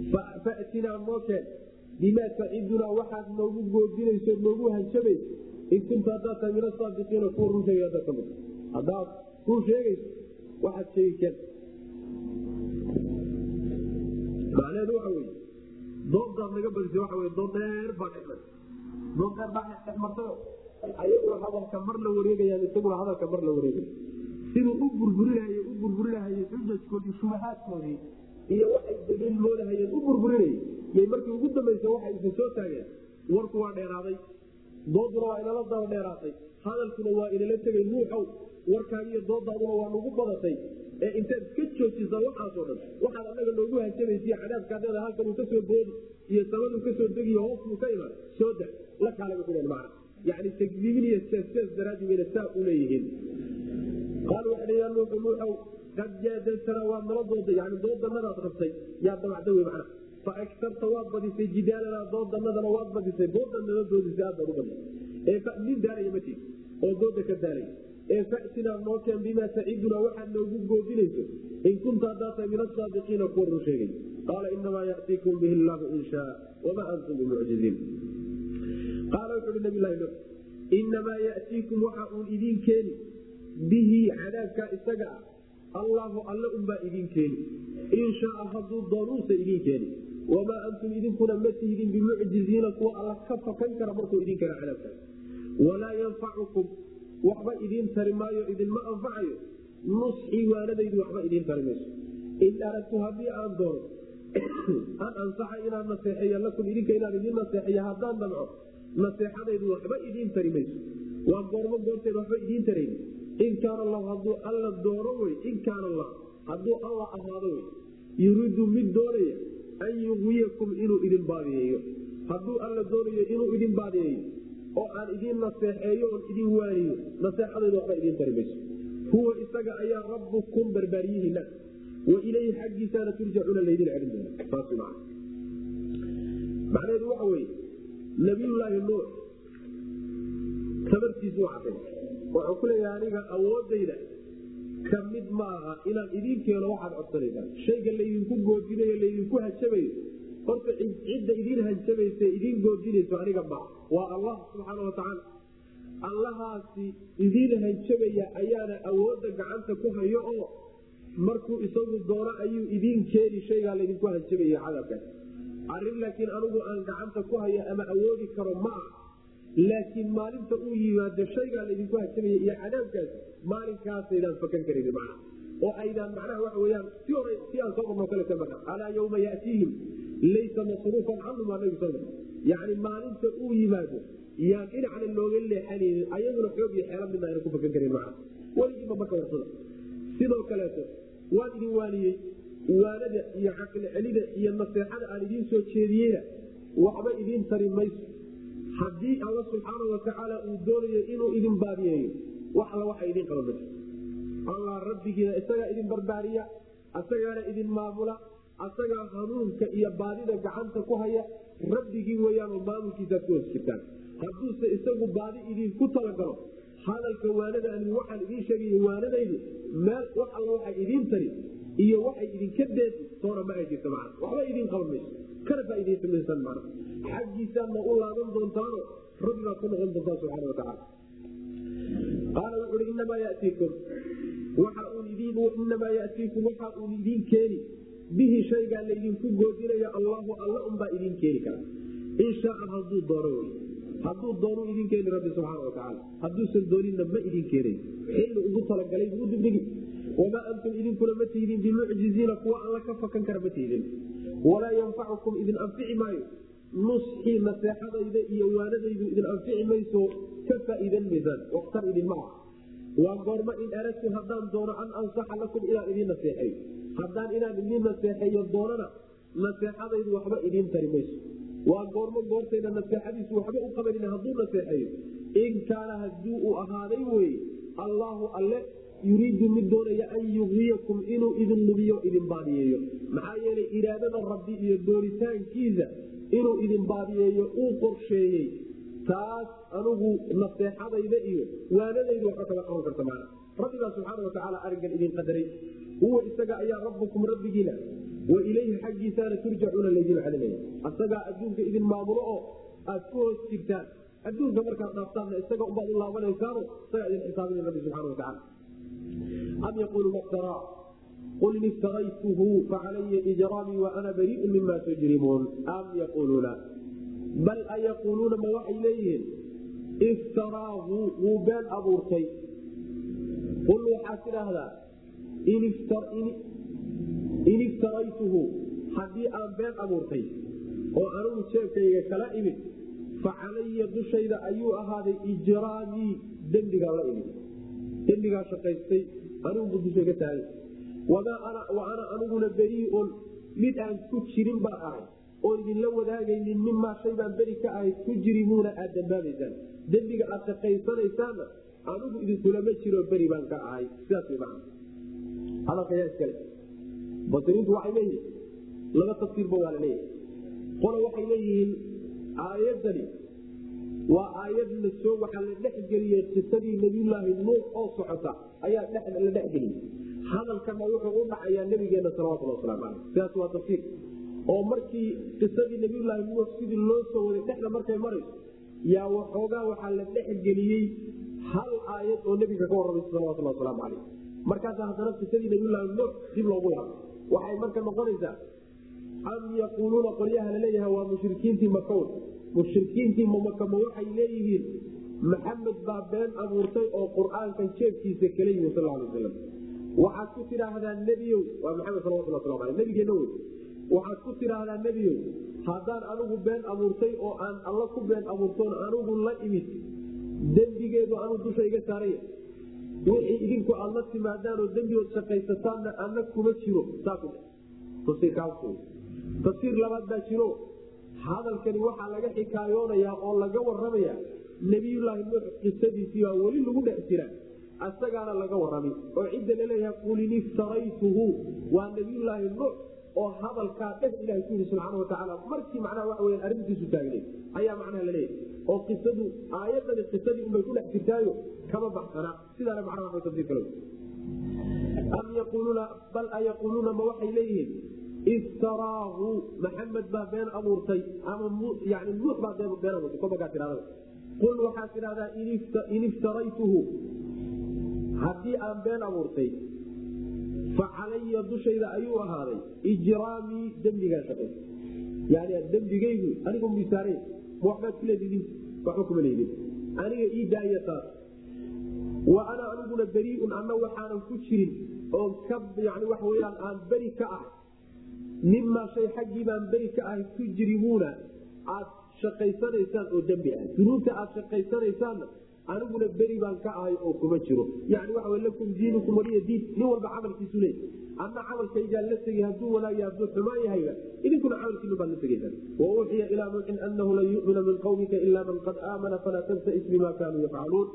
fatinaa noo keen bimaa tacidunaa waxaad noogu goodinayso noogu hanjabayso in kunta haddaad tahay min asaadiqiina kuwa run sheegay haddaad kamid haddaad run sheegayso waxaad sheegi keen macnaheedu waxa weye dooddaad naga badisay waxa wey dood dheer baa dhexmar dood dheer baa dhexmartayo ayaguna hadalka mar la wareegayaan isaguna hadalka mar la wareegaya siduu u burburinahay u burburinahay xujajkoodii shubahaadkoodii iyo waxay daliil moodahayeen u burburinayay yay markii ugu dambaysa waxay isin soo taageen warku waa dheeraaday dooduna waa inala daba dheeraatay hadalkuna waa inala tegay nuuxow warkaagiiyo doodaaduna waa nagu badatay ee intaad iska joojisa waxaasoo dhan waxaad anaga noogu hanjabaysiy cadaabkaadada halkanuu ka soo boodi iyo samaduu ka soo degiyo hoosbuu ka imaan soo da la kaalaba ku man yani takdiibin iyo sees daraadi wayna saa u leeyihiin qaalu waxay ya nuuxu nuuxow qad jaadaltana waad nala dooday yani doodanadaad rabtay yaa dabacda wey macna fa agtarta waad badisay jidaalanaa doodanadana waad badisay doodan nala doodisay aad baad u badisay ee nin daalaya ma jiri oo dooda ka daalaya ee fatinaa noo keen bimaa tacidunaa waxaad noogu goodinayso in kunta haddaa tahay min asaadiqiina kuwa run sheegay qaala inamaa yatiikum bihi llahu in shaa wamaa antum bimucjiziin qaala wuxuuhi nabilahi nuux inamaa yatiikum waxa uun idiin keeni bihi cadaabkaa isaga ah allaahu alle unbaa idiin keeni in shaaa hadduu doonuusa idiin keeni wamaa antum idinkuna ma tihdin bimucjiziina kuwa alla ka fakan kara markuu idin kara cadaabkaas walaa yanfacukum waxba idiin tari maayo idinma anfacayo nusxii waanadaydu waxba idiin tari mayso in aragtu haddii aan doono an ansaxa inaan naseexeeya lakum idinka inaan idiin naseexeeya haddaan damco naseexadaydu waxba idiin tari mayso waa goormo goorteed waxba idiin tarayn in kaana allahu hadduu alla doono wey in kaana allah hadduu alla ahaado wey yuriidu mid doonaya an yuwiyakum inuu idin baadiyeeyo hadduu alla doonayo inuu idin baadiyeeyo oo aan idiin naseexeeyo oon idin waaniyo naseexadaydu waxba idiin tari mayso huwa isaga ayaa rabbukum barbaaryihiina wa ilayhi xaggiisaana turjacuuna laydin celin doona saas maa macnaheedu waxa weye nabiyullaahi nuux sabartiisu waa caday wuxuu ku leeyahay aniga awoodayda ka mid maaha inaan idiin keeno waxaad codsanaysaan shayga laydinku goodinayo laydinku hajabayo horta cidda idiin hanjabaysa idiin goodinayso aniga ma waa allah subxaana watacaala allahaasi idiin hanjabaya ayaana awoodda gacanta ku hayo oo markuu isagu doono ayuu idiin keeni shaygaa laydinku hanjabaya cadaabkaas arrin laakiin anigu aan gacanta ku hayo ama awoodi karo ma ah laakiin maalinta uu yimaado shaygaa laydinku hanjabaya iyo cadaabkaasi maalinkaasaydan fakan karan man oo aydaan macnaha waxa weyaan si hore si aan soo marno kale ka marna alaa yawma yatiihim laysa masruufan canhum aa nabi sal yani maalinta uu yimaado yaan dhinacna looga leexanaynin ayaguna xoog iyo xeela midna ayna ku fakan karin maa weligiiba marka warsada sidoo kaleeto waan idin waaniyey waanada iyo caqli celida iyo naseexada aan idiin soo jeediyeyna waxba idiin tari mayso haddii alla subxaana watacaala uu doonayo inuu idin baadiyeeyo wax alla waxa idiin qaban mayso allah rabbigiina isagaa idin barbaariya asagaana idin maamula asagaa hanuunka iyo baadida gacanta ku haya rabbigii weyaanoo maamulkiisaad ku hoos jirtaan hadduuse isagu baadi idinku talagalo hadalka waanada ani waxaan idiin sheegay waanadaydu meel wax alla waxay idiin tari iyo waxay idinka deedi toona ma ay jirta man waxba idiin qaban mayso kana faaiidaysamaysan man xaggiisaadna u laaban doontaano rabbi baad ku noqon doontaa subxana watacaala qaala wuxuui inamaa yatiikum inamaa yatiikum waxa uun idiin keeni bihi shaygaa laydinku goodinaya allahu alla unbaa idiin keeni kara in shaaa haduu doono wy hadduu doonu idin keeni rabbi subxaana watacaala hadduusan doonina ma idin keenay xilli ugu talagalay buu dibdhigi wamaa antum idinkuna ma tihdin bimucjiziina kuwa alla ka fakan kara ma tihdin walaa yanfacukum idin anfici maayo nusxii naseexadayda iyo waanadaydu idin anfici mayso ka faaiidan maysaan waktar idin ma ah waa goormo in aragtu haddaan doono an ansaxa lakum inaan idiin naseexeeyo haddaan inaan idiin naseexeeyo doonana naseexadaydu waxba idiin tari mayso waa goormo goortayda naseexadiisu waxba u qabanin hadduu naseexeeyo in kaana hadii uu ahaaday weye allaahu alle yuriidu mid doonaya an yugiyakum inuu idin lubiyo idin baadiyeeyo maxaa yeelay iraadada rabbi iyo dooritaankiisa inuu idin baadiyeeyo uu qorsheeyey taas anugu naseexadayda iyo waanadaydu waxba kama qaban karta maana rabbigaa subxaana watacaala arrinkan idin qadaray huwa isaga ayaa rabbukum rabbigiina wa ilayhi xaggiisaana turjacuuna laydin celinaya asagaa adduunka idin maamulo oo aad ku hoos jirtaan adduunka markaad dhaaftaanna isaga ubaad u laabanaysaano isagaa idin xisaabinay rabbi subxana watacala am yaquuluuna iftaraa qul in iftaraytuhu facalaya ijraamii wa ana bariiun mima tujrimuun am yaquuluuna bal ayaquuluuna ma waxay leeyihiin iftaraahu wuu been abuurtay qul waxaad tidhaahdaa in iftaraytuhu haddii aan been abuurtay oo anugu jeebkayga kala imid fa calaya dushayda ayuu ahaaday ijraamii dembigaa la imid dembigaa shaqaystay anigubu dushayga taagay wa ana aniguna beriiun mid aan ku jirin baan ahay oo idinla wadaagaynin mimaa shay baan beri ka ahay tujrimuuna aad dambaabaysaan dembiga aad shaqaysanaysaanna anigu idinkulama jiro beri baan ka ahay sidaas way macana hadalka yaa iskale basiriintu waxay leeyihin laba tafsiirba waa la leeyahay qola waxay leeyihiin aayadani waa aayad la soo waxaa la dhexgeliyey qisadii nabiyulaahi nuux oo socota ayaa la dhexgeliyey hadalkana wuxuu u dhacayaa nabigeena salawatulli waslamu caleyh sidaas waa tafsiir oo markii qisadii nabiyulaahi nuux sidii loo soo waday dhexda markay marayso yaa waxoogaa waxaa la dhexgeliyey hal aayad oo nebiga ka warramaysa salawatulli wasalaamu caleyh markaasa haddana qisadii nabiyulaahi nuux dib loogu laabo waxay marka noqonaysaa am yaquuluuna qolyaha laleeyaha waa mushrikiintii makawn mushrikiintii mamakama waxay leeyihiin maxamed baa been abuurtay oo qur-aankan jeebkiisa kala yimi sal alay waslam waxaad ku tidhaahdaa nebiyow waa maxamed salawatullah waslamu aleh nabigeenna wey waxaad ku tidhaahdaa nebiyow haddaan anigu been abuurtay oo aan alla ku been abuurtoon anigu la imid dembigeedu anuu dusha iga saaraya wixii idinku aad la timaadaanoo dembigood shaqaysataanna ana kuma jiro saaku tafsiir labaad baa jiro hadalkani waxaa laga xikaayoonayaa oo laga waramaya nebiyulaahi nuux qisadiisiibaa weli lagu dhex jira asagaana laga warami oo cidda laleeyahay qul in iftaraytuhu waa nebiyulaahi nuux oo hadalkaa dheh ilaha ku yii subxaana watacaala markii macnaha waxa weya arrintiisu taagneed ayaa macnaha laleeyahay oo qisadu aayadani qisadii unbay ku dhex jirtaayo kama baxsana sidaana macnaha wa tafsiir kale am yaquuluuna bal ayaquuluuna ma waxay leeyihiin iftaraahu maxamed baa been abuurtay ama yani nuux baa been abuurtay kobakaa tidhahdaa qul waxaad tidhahdaa in iftaraytuhu haddii aan been abuurtay fa calaya dushayda ayuu ahaaday ijraamii dembigaa shaqay yani dembigaygu anigu misaare ma waxbaad ku leedidin waxba kuma leedin aniga ii daaya taas wa ana aniguna beriiun anna waxaanan ku jirin oo ka yani waxa weyaan aan beri ka ahay mimaa shay xaggii baan beri ka ahay tujrimuuna aad shaqaysanaysaan oo dembi ah dunuubta aad shaqaysanaysaanna aniguna beri baan ka ahay oo kuma jiro yani waxa w lakum diinukum waliya diin nin walba camalkiisu leey adna camalkaygaa la tegay hadduu wanaagya hadduu xumaan yahayba idinkuna camalkiinu baad la tegaysaan wauuxiya ilaa nuuxin anahu lan yumina min qawmika ila man qad aamana falaa tabtais bima kaanuu yafcaluun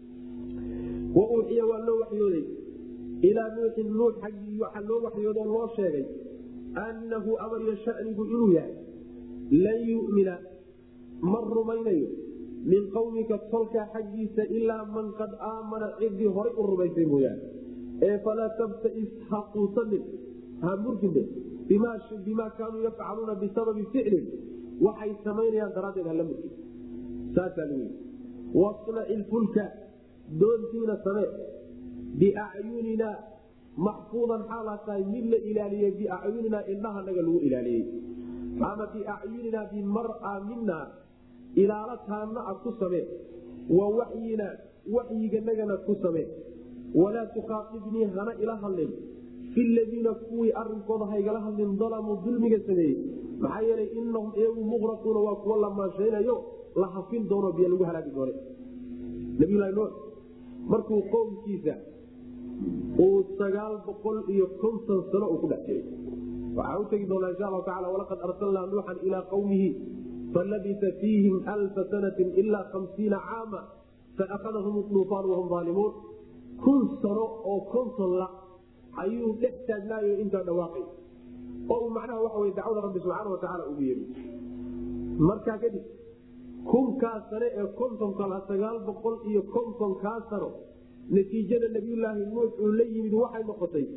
wauuxiya waa loo waxyooday ilaa nuuxin nuux xaggii waxaa loo waxyoodoo loo sheegay annahu amariyo shanigu inuu yahay lan yumina ma rumaynayo min qawmika tolkaa xaggiisa ilaa man qad aamana cidii horay u rumaysay mooyaane ee falaa tabtais ha quusanin ha murgine bimaa kaanuu yafcaluuna bisababi ficlin waxay samaynayaan daraaddeed hala murgin saasaa lagu yii wasnaci lfulka doontiina samee biacyuninaa maxfuudan xaalaa tahay mid la ilaaliyey biacyuninaa indhahanaga lagu ilaaliyey ama biacyuninaa bimara mina ilaalo taanna a ku samee wa waxyina waxyiganagana ku samee walaa tukhaaibnii hana ila hadlin fi ladiina kuwii arinkooda haygala hadlin dalamuu dulmiga sameeyey maxaa yeelay inahum iyagu muqraquuna waa kuwa la maanshaynayo la hafin doono biyo lagu halaagi doone nabiylahi nuux markuu qowmkiisa uu sagaal boqol iyo konton sano uu ku dhex jiray waxaa u tegi doonaa insha allahu tacala walaqad arsalnaa nuuxan ilaa qawmihi falabisa fiihim alfa sanatin ilaa hamsiina caama faakadahum duufaan wahum aalimuun kun sano oo konton la ayuu dhex taagnaayo intaa dhawaaqay oo uu macnaha waxa wey dacwada rabbi subxaana watacaala ugu yeedhi markaa kadib kunkaa sane ee kontonka la sagaal boqol iyo kontonkaa sano natiijada nabiyulaahi nuux uu la yimid waxay noqotay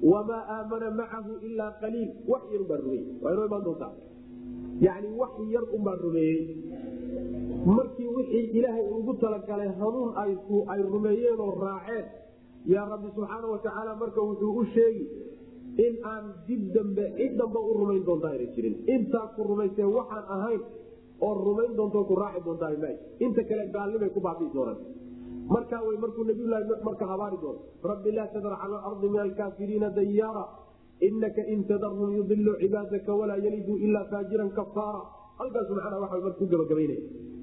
wamaa aamana macahu ilaa qaliil wax yar ubaa rumeeyey waa inoo imaan doontaa yani wax yar unbaa rumeeyey markii wixii ilaahay ugu talagalay hanuun ay rumeeyeen oo raaceen yaa rabbi subxaana watacaala marka wuxuu u sheegi in aan dib dambe cid dambe u rumayn doontaa ayna jirin intaa ku rumaysee waxaan ahayn oo rumayn doonto ku raaci doontaa ma inta kale gaalnimay ku baabii doonaan markaa wy markuu nabiylahi nu marka habaari doono rabbi laa tadar cala alardi min alkaafiriina dayaara inaka in tadarhum yudilu cibaadaka walaa yaliduu ilaa faajiran kafaara halkaasu macnaa waa marka ku gabagabaynaya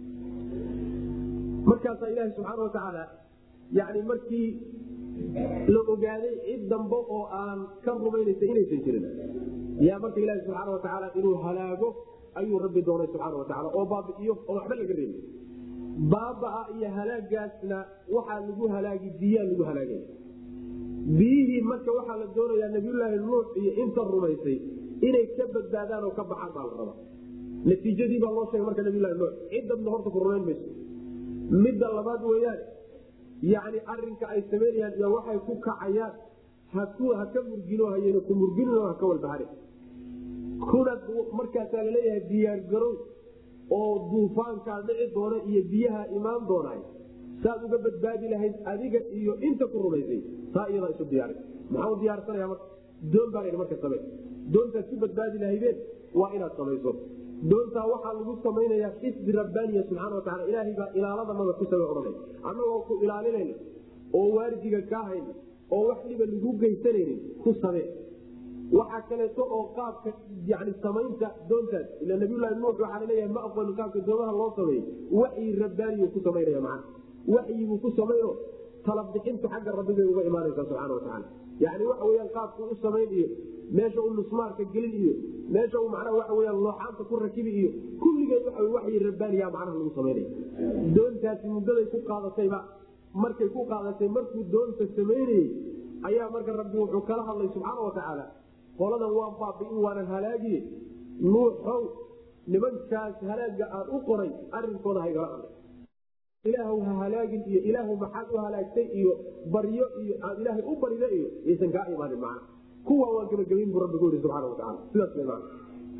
markaasaa ilaahi subxaana watacaala yani markii la ogaaday cid dambe oo aan ka rumaynaysa inaysan jirin yaa marka ilaahi subxaana watacaala inuu halaago ayuu rabbi doonay subxaana watacaala oo baabi'iyo oo waxba laga reebi baabaa iyo halaagaasna waxaa lagu halaagi biyaa lagu halaagay biyihii marka waxaa la doonayaa nabiyulaahi nuux iyo inta rumaysay inay ka badbaadaan oo ka baxaan baa la rabaa natiijadii baa loo sheegay marka nabiylahi nuux ciddadna horta ku rumayn mayso midda labaad weyaan yani arinka ay samaynayaan iyo waxay ku kacayaan haka murgino hayna ku murgino haka walbahari kuna markaasaa laleeyahay diyaargarow oo duufaankaa dhici doona iyo biyaha imaan doonay saad uga badbaadi lahayd adiga iyo inta ku rumaysay taa iyadaa isu diyaari maxaa u diyaarsanaya marka doon baa la marka same doontaad ku badbaadi lahaydeen waa inaad samayso doontaa waxaa lagu samaynayaa xisbi rabbaaniya subxana wataala ilaahay baa ilaaladanaga ku same odhanay annagoo ku ilaalinayna oo waardiga kaa hayna oo wax dhiba lagu geysanaynin ku samee waxaa kaleeto oo qaabka yani samaynta doontaas ila nabiylahi nuux waxaa laleeyahay ma aqooni qaabka doomaha loo sameeyey waxyi rabbaaniyu ku samaynaya macana waxyibuu ku samayno talabixintu xagga rabbibay uga imaanaysaa subxana watacaala yani waxa weyaan qaabku u samayn iyo meesha uu nusmaarka gelin iyo meesha uu macnaha waxa weyaan looxaanta ku rakibi iyo kulligeed waxa waxyi rabbaaniya macnaha lagu samaynaya doontaasi muddaday ku qaadatayba markay ku qaadatay markuu doonta samaynayey ayaa marka rabbi wuxuu kala hadlay subxaana watacaala qoladan waan baabiin waanan halaagiye nuuxow nimankaas halaaga aan u qoray arinkooda haygala hadlay ilaahw ha halaagin iyo ilaahw maxaad u halaagtay iyo baryo iyo aad ilaahay u barida iyo yaysan kaa imaanin macna kuwa waan gabagabayn buu rabbigu yii subxana wataala sidaas way macna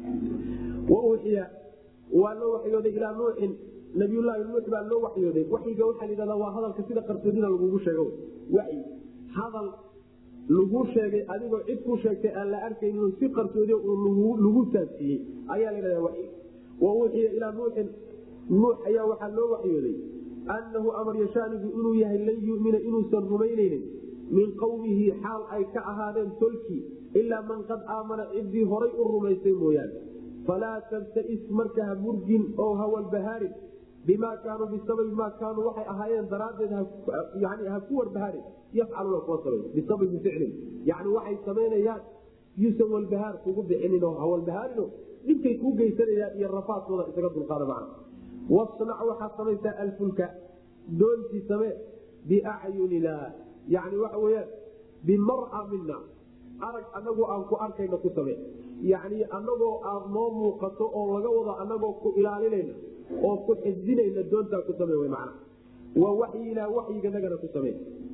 wa uuxiya waa loo waxyooday ilaa nuuxin nabiyullaahi nuux baa loo waxyooday waxyiga waxaa la yidhahdaa waa hadalka sida qarsoodida lagugu sheego waxyi hadal laguu sheegay adigoo cid ku sheegtay aan la arkaynin si qarsoodi lagu taabsiiyey ayaa ladhahda waxyi wa uuxiya ilaa nuuxin nuux ayaa waxaa loo waxyooday annahu amar yashaanigu inuu yahay lan yumina inuusan rumaynaynin min qowmihi xaal ay ka ahaadeen tolkii ilaa man qad aamana ciddii horay u rumaysay mooyaane falaa tabtais marka ha murgin oo hawalbahaarin bimaa kaanuu bisababi maa kaanuu waxay ahaayeen daraaddeed yani ha ku warbahaarin yafcaluuna kuwa samay bisababi ficlin yani waxay samaynayaan yuusan walbahaar kugu bixinin oo hawalbahaarino dhibkay kuu geysanayaan iyo rafaadkooda isaga dulqaada macna wasnac waxaad samaysaa alfulka doontii samee biacyunina yani waxa weyaan bimara mina arag anagoo aan ku arkayna ku samee yani anagoo aad noo muuqato oo laga wado anagoo ku ilaalinayna oo ku xifdinayna doontaa ku same mana waa waxyinaa waxyiganagana ku same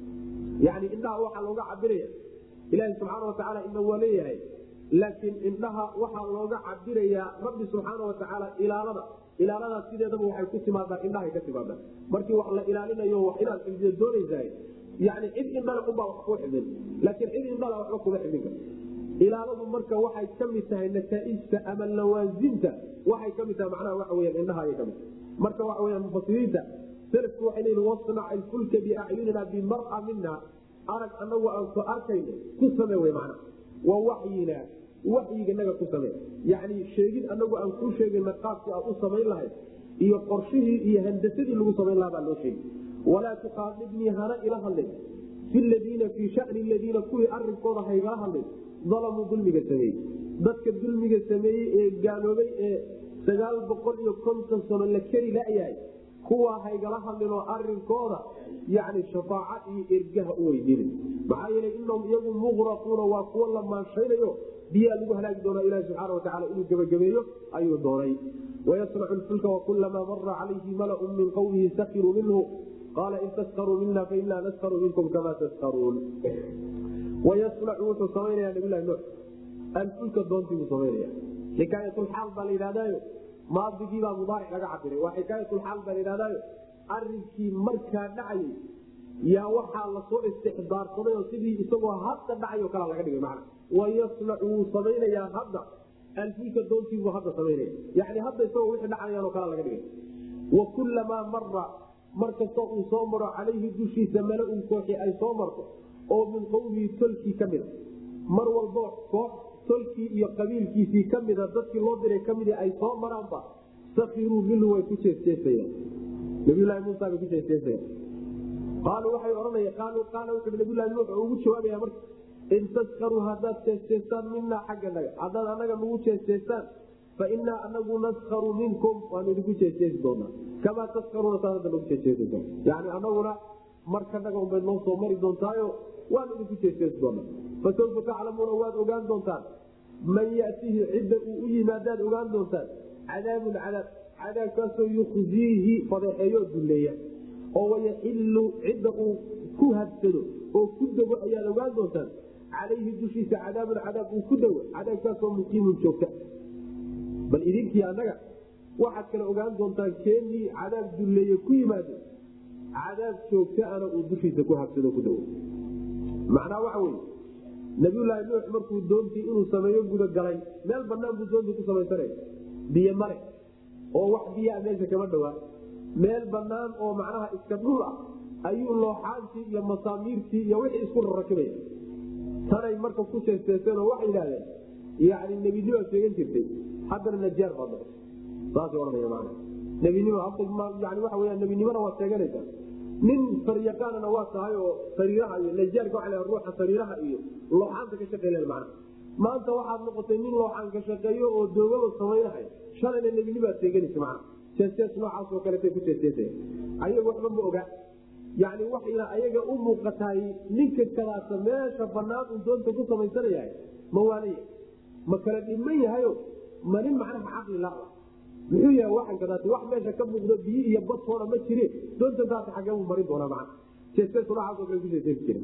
yani indhaha waxaa looga cabiraya ilaahi subxaana watacaala ina waa leeyahay laakiin indhaha waxaa looga cabirayaa rabbi subxaana watacaala ilaalada ilaaladaas sideedaba waxay ku timaadaa indhahay ka timaadaa markii wax la ilaalinayo wax inaad xifdiyo doonaysahay yani cid indhala unbaa wax kuu xifdin laakiin cid indhala waxba kuma xifdin karta ilaaladu marka waxay ka mid tahay nataaijta ama lawaasimta waxay ka mid tahay macnaha waxa weyan indhaha ayay kamid tahay marka waxa weya mufasiriinta selafku waxay leeyihin wasnac ilfulka biacyunina bimara mina arag anagu aan ku arkayno ku same wey macna waa waxyina waxyiganaga ku same yani sheegid anagu aan kuu sheegayna qaabkii aad u samayn lahayd iyo qorshihii iyo handasadii lagu samayn lahaa baa loo sheegi walaa tuqaadibnii hana ila hadlin fi ladiina fii shani ladiina kuwii arinkooda haygala hadlin dalamuu dulmiga sameeyey dadka dulmiga sameeyey ee gaaloobay ee sagaal boqol iyo konton sano la keri layahay kuwaa haygala hadlinoo arinkooda yani shafaaca iyo ergaha u weydiinin maxaa yeelay inahum iyagu muqraquuna waa kuwo la maanshaynayo biyaa lagu halaagi doonaa ilahi subxaana watacaala inuu gebagabeeyo ayuu doonay wayasnacu lfulka wakulamaa mara calayhi malaun min qowmihi sakiruu minhu qaala in taskaruu mina fainaa naskaru minkum kamaa taskaruun wayasnacu wuxuu samaynaya nabilahi nuux alfulka doontii buu samaynaya xikaayatulxaal baa la yidhahdaayo maadigiibaa mudaaric laga cabiray waa xikaayatulxaal baa la yidhahdaayo arrinkii markaa dhacayay yaa waxaa lasoo istixdaarsaday oo sidii isagoo hadda dhacayo kalaa laga dhigay macna wayasnacu wuu samaynayaa hadda alfulka doontiibuu hadda samaynaya yani hadda isagoo wixii dhacayaanoo kalaa laga dhigay wa kullamaa mara mar kastoo uu soo maro calayhi dushiisa mala-un kooxi ay soo marto oo min qowmihi tolkii ka mida mar walbo koox tolkii iyo qabiilkiisii ka mida dadkii loo diray ka mid ay soo maraanba sakiruu minhu way ku jeesjeesayaan nabiylahi muusa bay ku jeesjeesayaan qaaluu waxay odhanaya qaaluu qaala wuxuu nabiylahi nuux oo ugu jawaabaya marka in taskaruu haddaad jeesjeestaan minaa xagga naga haddaad annaga nagu jeesjeestaan fa inaa anagu naskaru minkum waanu idinku jeesjeesi doonaa kamaa taskaruuna saa hadda nagu jeesjeesaysa yani anaguna markanaga unbay noo soo mari doontaayo waanu idinku jeesjeesi doonaa fasawfa taclamuuna waad ogaan doontaan man yatihi cidda uu u yimaadaad ogaan doontaan cadaabun cadaab cadaabkaasoo yukhziihi fadeexeeyo dulleeya oo wayaxilu cidda uu ku habsado oo ku dego ayaad ogaan doontaan calayhi dushiisa cadaabun cadaab uu ku dego cadaabkaasoo muqiimun joogta bal idinkii annaga waxaad kale ogaan doontaan keenii cadaab dulleeye ku yimaado cadaab joogtaana uu dushiisa ku habsado ku dego macnaa waxa weye nabiyulaahi nuux markuu doontii inuu sameeyo gudagalay meel banaan buu doontii ku samaysanaya biyo mare oo wax biyaa meesha kama dhawaa meel banaan oo macnaha iska dhul ah ayuu looxaantii iyo masaamiirtii iyo wixii isku rarakibaya tanay marka ku jeesteeseen oo waxay yidhahdeen yani nebinimaad sheegan jirtay haddana najaar baad noqotay saasay ohanaya maana nebinimo yani waxa weya nebinimona waad sheeganaysaa nin saryaqaanana waa tahay oo sariiraha iyo najaarka waa ruuxa sariiraha iyo looxaanta ka shaqeyn mana maanta waxaad noqotay nin looxaan ka shaqeeyo oo doogaba samaynahay shalayna nebinimaad sheeganaysa mana jeestees noocaasoo kaleeta ku jeesteesaya ayaga waxba ma oga yani waxayna ayaga u muuqataay ninka kalaasa meesha banaan uu doonta ku samaysanayahay ma waanaya ma kala dhiman yahayo ma nin macnaha caqli la muxuu yahay waxan kadaat wax meesha ka muuqdo biyo iyo badtoona ma jire doonta taas xagee buu marin doonaa macna jeestees noocaasoo kale ku jeesteesi jira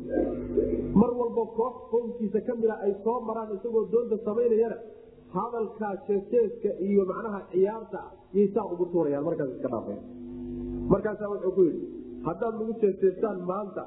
mar walba koox qownkiisa ka mida ay soo maraan isagoo doonta samaynayana hadalkaa jeesteeska iyo macnaha ciyaarta yay saa ugu tuurayaan markaas iska dhaafaya markaasaa wuxuu ku yidhi haddaad nagu jeesteestaan maanta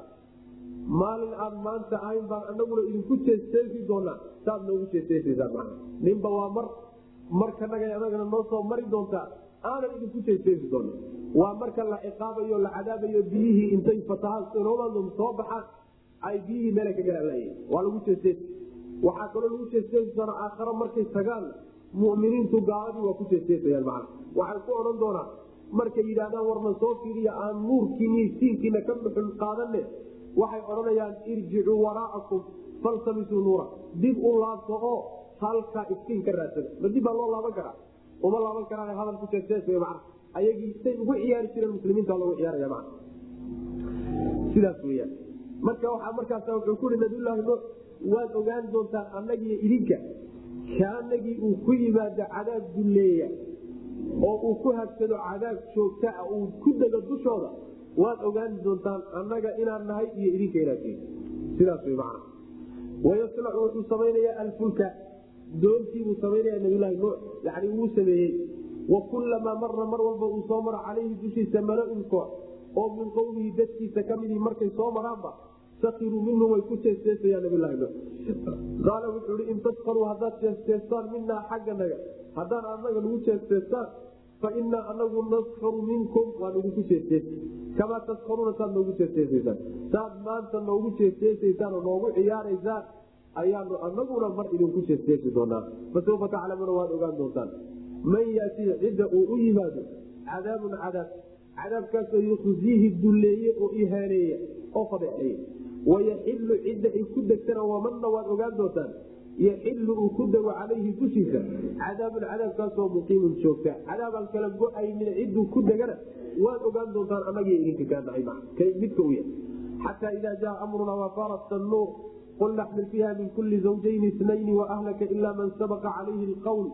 maalin aan maanta ahayn baan anaguna idinku jeesteesi doonaa saad noogu jeesteesaysaan mana ninba waa mar markanaga anagana noo soo mari doontaa aanan idinku jeesteesi doona waa marka la ciqaabayo la cadaabayo biyihii intay fatahaan soo baxaan ay biyihii meela ka galalay waa lagu jeesteesi waxaa kaloo lagu jeesteesi doona aakharo markay tagaan muminiintu gaaladii waa ku jeesteesayaan macana waxay ku odhan doonaan markay yidhahdaan warna soo fiiriya aan nuurkiini siinkiina ka buxul qaadane waxay odhanayaan irjicuu waraa'akum faltamisuu nuura dib u laabto oo halkaa iftiin ka raadsada ma dib baa loo laaban karaa uma laaban karaa hadal ku jeestees man ayagii say ugu ciyaari jireen muslimiinta loogu ciyaaraya man sidaas weyaan marka waxaa markaas wuxuu kuhi nabiyulaahi nuux waad ogaan doontaan annagiiyo idinka kaanagii uu ku yimaado cadaab dulleeya oo uu ku habsado cadaab joogta ah uu ku dego dushooda waad ogaan doontaan annaga inaan nahay iyo idinka inaad tihin sidaas wy man wayasnacu wuxuu samaynayaa alfulka doontiibuu samaynaya nabiylahi nuux yani wuu sameeyey wa kullamaa mara mar walba uu soo maro calayhi dushiisa mala-un koox oo min qowmihi dadkiisa ka midii markay soo maraanba sakiruu minhu way ku jeesteesayaan nabilahi nuux qaala wuxuu i in taskaruu haddaad jeesteestaan minaa xagganaga haddaan anaga nagu jeesteestaan fa inaa anagu naskaru minkum waan idinku jeesteesi kamaa taskaruuna saad noogu jeesteesaysaan saad maanta noogu jeesteesaysaan oo noogu ciyaaraysaan ayaanu anaguna mar idinku jeesteesi doonaa fasawfa taclamuuna waad ogaan doontaan man yatii cidda uu u yimaado cadaabun cadaab cadaabkaasoo yukhziihi dulleeye oo ihaaneeya oo fadeexeeya wayaxilu cidda ay ku degtana wamanna waad ogaan doontaan yaxilu uu ku dego calayhi dushiisa cadaabun cadaabkaasoo muqiimun joogta cadaabaan kala go-aynin cidduu ku degana waad ogaan doontaan anagii idinka kaanahay midka u yahay xataa idaa jaa amrunaa wafarat nuur qul naxmil fiiha min kuli zawjayni itnayni waahlaka ila man sabaqa calayhi lqawl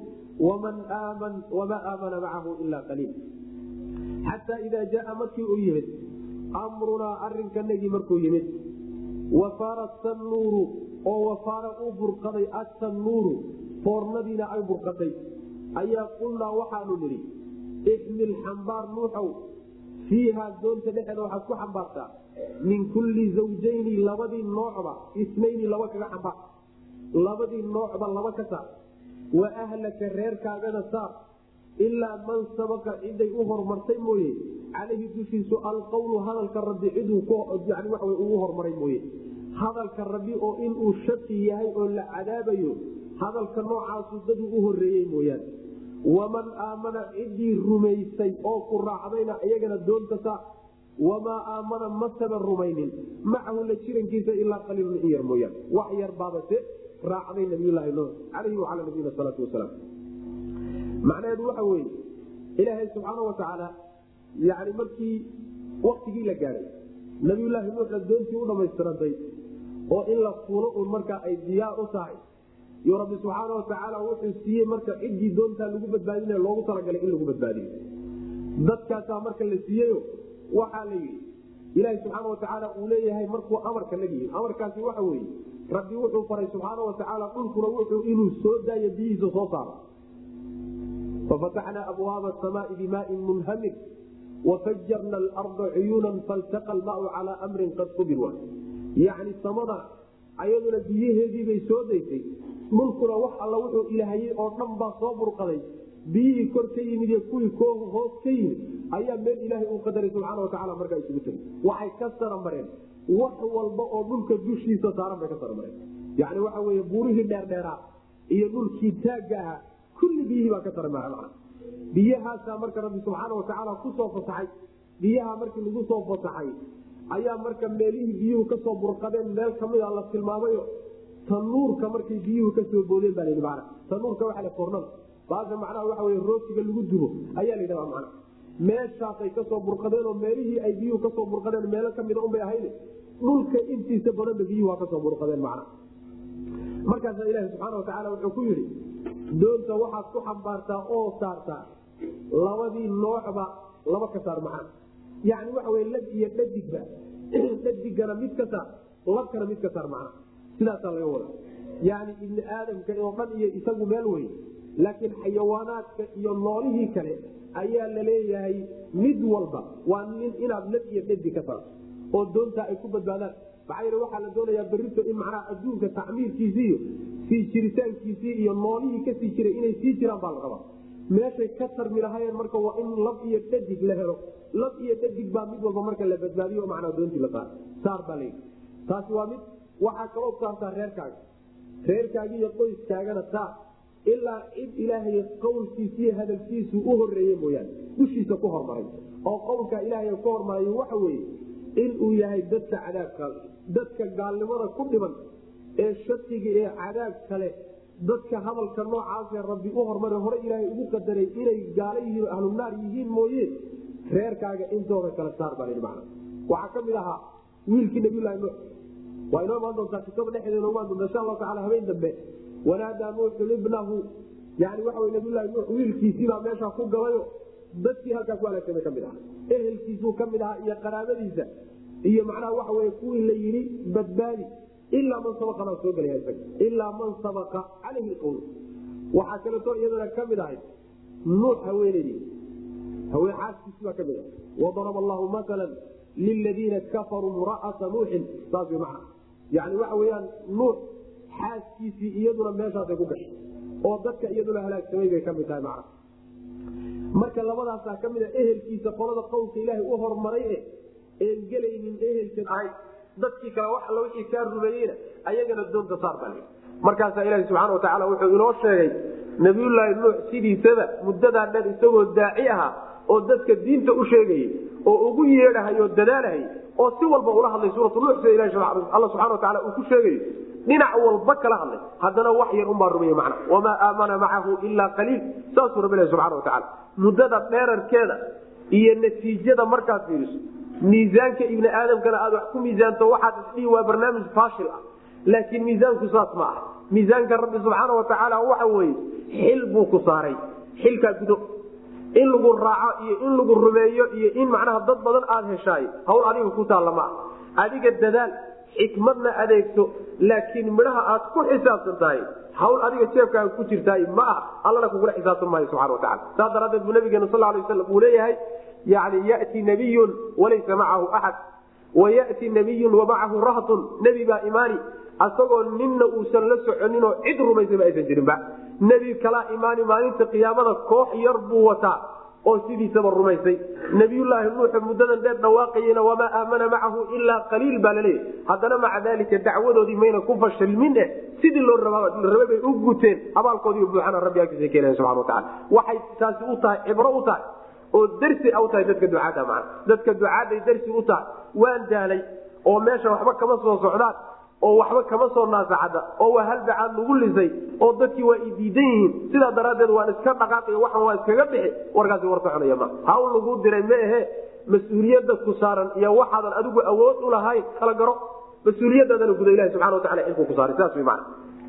wamaa aamana macahu ila qaliil xataa idaa jaaa markii uu yimid amrunaa arinkanagii markuu yimid wafarat nuuru oo wafaara uu burqaday atannuuru foornadiina ay burqatay ayaa qulnaa waxaanu nidhi ixmil xambaar nuuxow fiihaa doonta dhexeeda waxaad ku xambaartaa min kulli zawjayni labadii noocba isnayni laba kaga xambaar labadii noocba laba ka saar wa ahlaka reerkaagana saar ilaa man sabaqa ciday u hormartay mooye calayhi dushiisu alqowlu hadalka rabbi ciduu yani waxa ugu hormaray mooye hadalka rabbi oo inuu shaki yahay oo la cadaabayo hadalka noocaasu daduu u horeeyey mooyaane waman aamana ciddii rumaysay oo ku raacdayna iyagana doonta saar wamaa aamana masaba rumaynin macahu la jirankiisa ilaa qaliilun in yar mooyaane wax yar baabase raacday nabiyulaahi nuux calayhi wacalaa nabiyina salaatu wasalaam macnaheedu waxa weeye ilaahay subxaana watacaala yani markii waktigii la gaadhay nabiyulaahi nuuxna doontii u dhammaystirantay oo in la fuulo uun markaa ay diyaar u tahay yo rabbi subxaana watacaala wuxuu siiyey marka ciddii doontaa lagu badbaadinaya loogu talagalay in lagu badbaadiyo dadkaasaa marka la siiyeyo waxaa la yidhi ilaahi subxaana watacaala uu leeyahay markuu amarka la yihin amarkaasi waxa weeye rabbi wuxuu faray subxaana watacaala dhulkuna wuxuu inuu soo daayo biyihiisa soo saaro fafataxnaa abwaaba samaai bimaain munhamir wafajarna alarda cuyuunan faltaqa almaau calaa amrin qad qubir yacni samada ayaduna biyaheediibay soo daysay dhulkuna wax alla wuxuu ilahayey oo dhan baa soo burqaday biyihii kor ka yimid iyo kuwii hoos ka yimid ayaa meel ilaahay uu qadaray subxaana watacala markaa isugu tegay waxay ka saramareen wax walba oo dhulka dushiisa saaran bay ka saramareen yani waxa weye buurihii dheerdheeraa iyo dhulkii taagga ahaa kulli biyihii baa ka saramara mana biyahaasaa marka rabbi subxaana watacaala kusoo fasaxay biyaha markii lagu soo fasaxay ayaa marka meelihii biyuhu kasoo burqadeen meel kamida la tilmaamayo tanuurka markay biyuhu kasoo boodeen baa layidhi mana tanuurka waxa la fornada baasha macnaha waxa wey rootiga lagu dubo ayaa la yidhahdaa macna meeshaasay kasoo burqadeen oo meelihii ay biyuhu kasoo burqadeen meelo kamida unbay ahayd dhulka intiisa badanba biyuhu waa kasoo burqadeen macna markaasaa ilaahi subxaana watacaala wuxuu ku yidhi doonta waxaad ku xambaartaa oo saartaa labadii noocba laba ka saar macna yani waxa wey lab iyo dhadigba dhadigana mid ka saar labkana mid ka saar macna sidaasaa laga wada yani ibni aadamka oo dhan iyo isagu meel wey laakiin xayawaanaadka iyo noolihii kale ayaa la leeyahay mid walba waa nin inaad lab iyo dhadig ka saarto oo doontaa ay ku badbaadaan maxaa yeel waxaa la doonayaa berito in macnaha adduunka tacmiirkiisii iyo sii jiritaankiisii iyo noolihii kasii jiray inay sii jiraan baa la rabaa meeshay ka tarmi lahayeen marka waa in lab iyo dhadig la helo lab iyo dhadig baa mid walba marka la badbaadiyo macnaa doontii la saar saar baa layidhi taasi waa mid waxaa kaloo saartaa reerkaaga reerkaagi iyo qoyskaagana saar ilaa cid ilaahay qowlkiisiiyo hadalkiisu u horeeye mooyaane dushiisa ku hormaray oo qowlka ilaahay ku hormaray waxa weeye inuu yahay dadka cadaabka dadka gaalnimada ku dhiban ee shakiga ee cadaab kale dadka hadalka noocaasee rabbi u hormare hore ilaahay ugu qadaray inay gaala yihiin ahlunaar yihiin mooye reerkaaga intooda kale saar baa man waxaa ka mid ahaa wiilkii nabiylahi nuux waa inoo imaan doontaa kitaba dhexdeeda imaan doonta insha allahu tacala habeen dambe wanaadaa nuuxu ibnahu yani waxa wy nabiylahi nuux wiilkiisiibaa meeshaa ku galayo dadkii halkaa ku halaagsamay kamid aha ehelkiisuu kamid ahaa iyo qaraabadiisa iyo macnaha waxa wey kuwii la yidhi badbaadi ilaa man sabaa baa soo gelaya isaga ilaa man sabaqa calayhi qowl waxaa kaleeto iyadana kamid ahayd nuux haweeneydii haween xaaskiisi baa kamid ah wadaraba allahu maala liladiina kafaruu mura'ata nuuxin saas wy macna yani waxa weyaan nuux xaaskiisii iyaduna meeshaasay ku gashay oo dadka iyaduna halaagsamay bay kamid tahay macna marka labadaasaa kamid a ehelkiisa qolada qowlka ilaahay u hormaray e een gelaynin ehelkan ahay dadkii kale wax alla wixii kaa rumeeyeyna ayagana doonta saar baa lii markaasaa ilaahi subxana watacaala wuxuu inoo sheegay nabiyullaahi nuux sidiisaba muddadaa dhan isagoo daaci ahaa oo dadka diinta u sheegayay oo ugu yeedhahay oo dadaalahayy oo si walba ula hadlay suuratu nuux sida ilahi alla subxana wataala uu ku sheegayo dhinac walba kala hadlay haddana wax yar unbaa rumeye macna wamaa aamana macahu ilaa qaliil saasuu rabbi ilahi subxana watacaala muddada dheerarkeeda iyo natiijada markaad fiiriso miisaanka ibni aadamkana aad wax ku miisaanto waxaad isdhihi waa barnaamij faashil ah laakiin miisaanku saas ma ah miisaanka rabbi subxaana watacaala waxa weye xil buu ku saaray xilkaa gudo in lagu raaco iyo in lagu rumeeyo iyo in macnaha dad badan aad heshaay hawl adiga ku taalla ma ah adiga dadaal xikmadna adeegto laakiin midhaha aad ku xisaabsan tahay hawl adiga jeebkaaga ku jirtaay ma ah allana kugula xisaabtan maayo subxana watacala saas daraaddeed buu nabigeena sal lay waslam uu leeyahay yani yati nabiyun walaysa macahu axad wayati nabiyun wamacahu rahtun nebi baa imaani asagoo ninna uusan la soconinoo cid rumaysaba aysan jirinba nebi kalaa imaani maalinta qiyaamada koox yar buu wataa oo sidiisaba rumaysay nabiyulaahi nuuxu muddadan dheer dhawaaqayena wamaa aamana macahu ilaa qaliil baa laleeyahy haddana maca daalika dacwadoodii mayna ku fashilmin eh sidii loo rabay bay u guteen abaalkoodii buuxana rabbi agtiisa keenaya subana wataala waxay taasi u tahay cibro u tahay oo darsi a u tahay dadka ducaada maa dadka ducaaday darsi u tahay waan daalay oo meesha waxba kama soo socdaan oo waxba kama soo naasacada oo waa halbacaad lagu lisay oo dadkii waa idiidan yihiin sidaa daraaddeed waan iska dhaqaaqay waxan waa iskaga bixi warkaasi war soconaya ma hawl lagu diray ma ahe mas-uuliyadda ku saaran iyo waxaadan adigu awood u lahayn kala garo mas-uuliyadaadana guda ilahi subxana watacala xilkuu ku saaray sidaas wy maana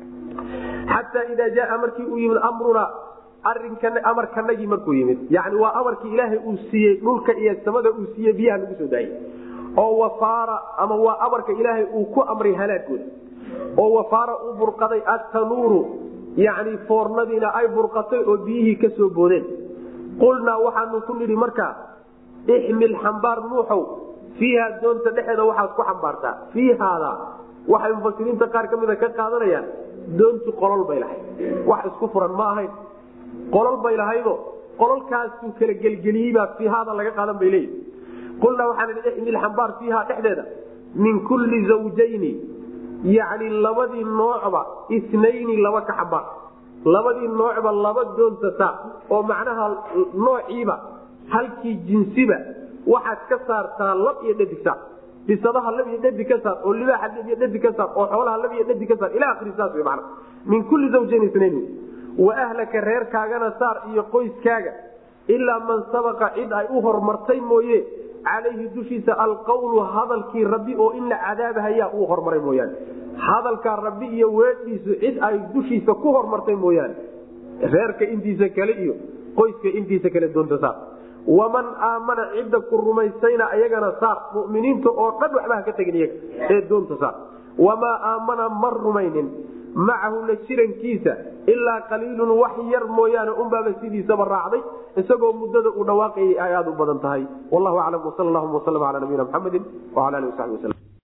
xataa idaa jaaa markii uu yimid amruna arinkan amarkanagii markuu yimid yani waa amarkii ilaahay uu siiyey dhulka iyo samada uu siiyey biyaha lagu soo daayey oo wafaara ama waa amarka ilaahay uu ku amray halaagooda oo wafaara u burqaday attanuuru yani foornadiina ay burqatay oo biyihii ka soo boodeen qulnaa waxaanu ku nidhi markaa ixmil xambaar nuuxow fiiha doonta dhexeeda waxaad ku xambaartaa fiihaada waxay mufasiriinta qaar ka mida ka qaadanayaan doontu qolol bay lahayd wax isku furan ma ahayn qolol bay lahaydo qololkaasuu kala gelgeliyeyba fiihaada laga qaadan bay leeyihi qulnaa waxaan idhi ixmil xambaar fiiha dhexdeeda min kulli zawjayni yacni labadii noocba isnayni laba ka xambaar labadii noocba laba doonta saar oo macnaha noociiba halkii jinsiba waxaad ka saartaa lab iyo dhadig saar bisadaha lab iyo dhadig ka saar oo libaaxa lab iyo dhadig ka saar oo xoolaha lab iyo dhadig ka saar ila akhiri saas wey macna min kulli zawjayni isnayni wa ahlaka reerkaagana saar iyo qoyskaaga ilaa man sabaqa cid ay u hormartay mooye calayhi dushiisa alqawlu hadalkii rabbi oo in la cadaabahayaa uu hormaray mooyaane hadalkaa rabbi iyo weedhiisu cid ay dushiisa ku hormartay mooyaane reerka intiisa kale iyo qoyska intiisa kale doonta saar waman aamana cidda ku rumaysayna ayagana saar muminiinta oo dhan waxba ha ka tegin iyaga ee doonta saar wamaa aamana ma rumaynin macahu la jirankiisa ilaa qaliilun wax yar mooyaane unbaaba sidiisaba raacday isagoo muddada uu dhawaaqayay ay aad u badan tahay wallahu aclam wsal llahuma wslm ala nabiyina mxamedi wala ali wasabi waslm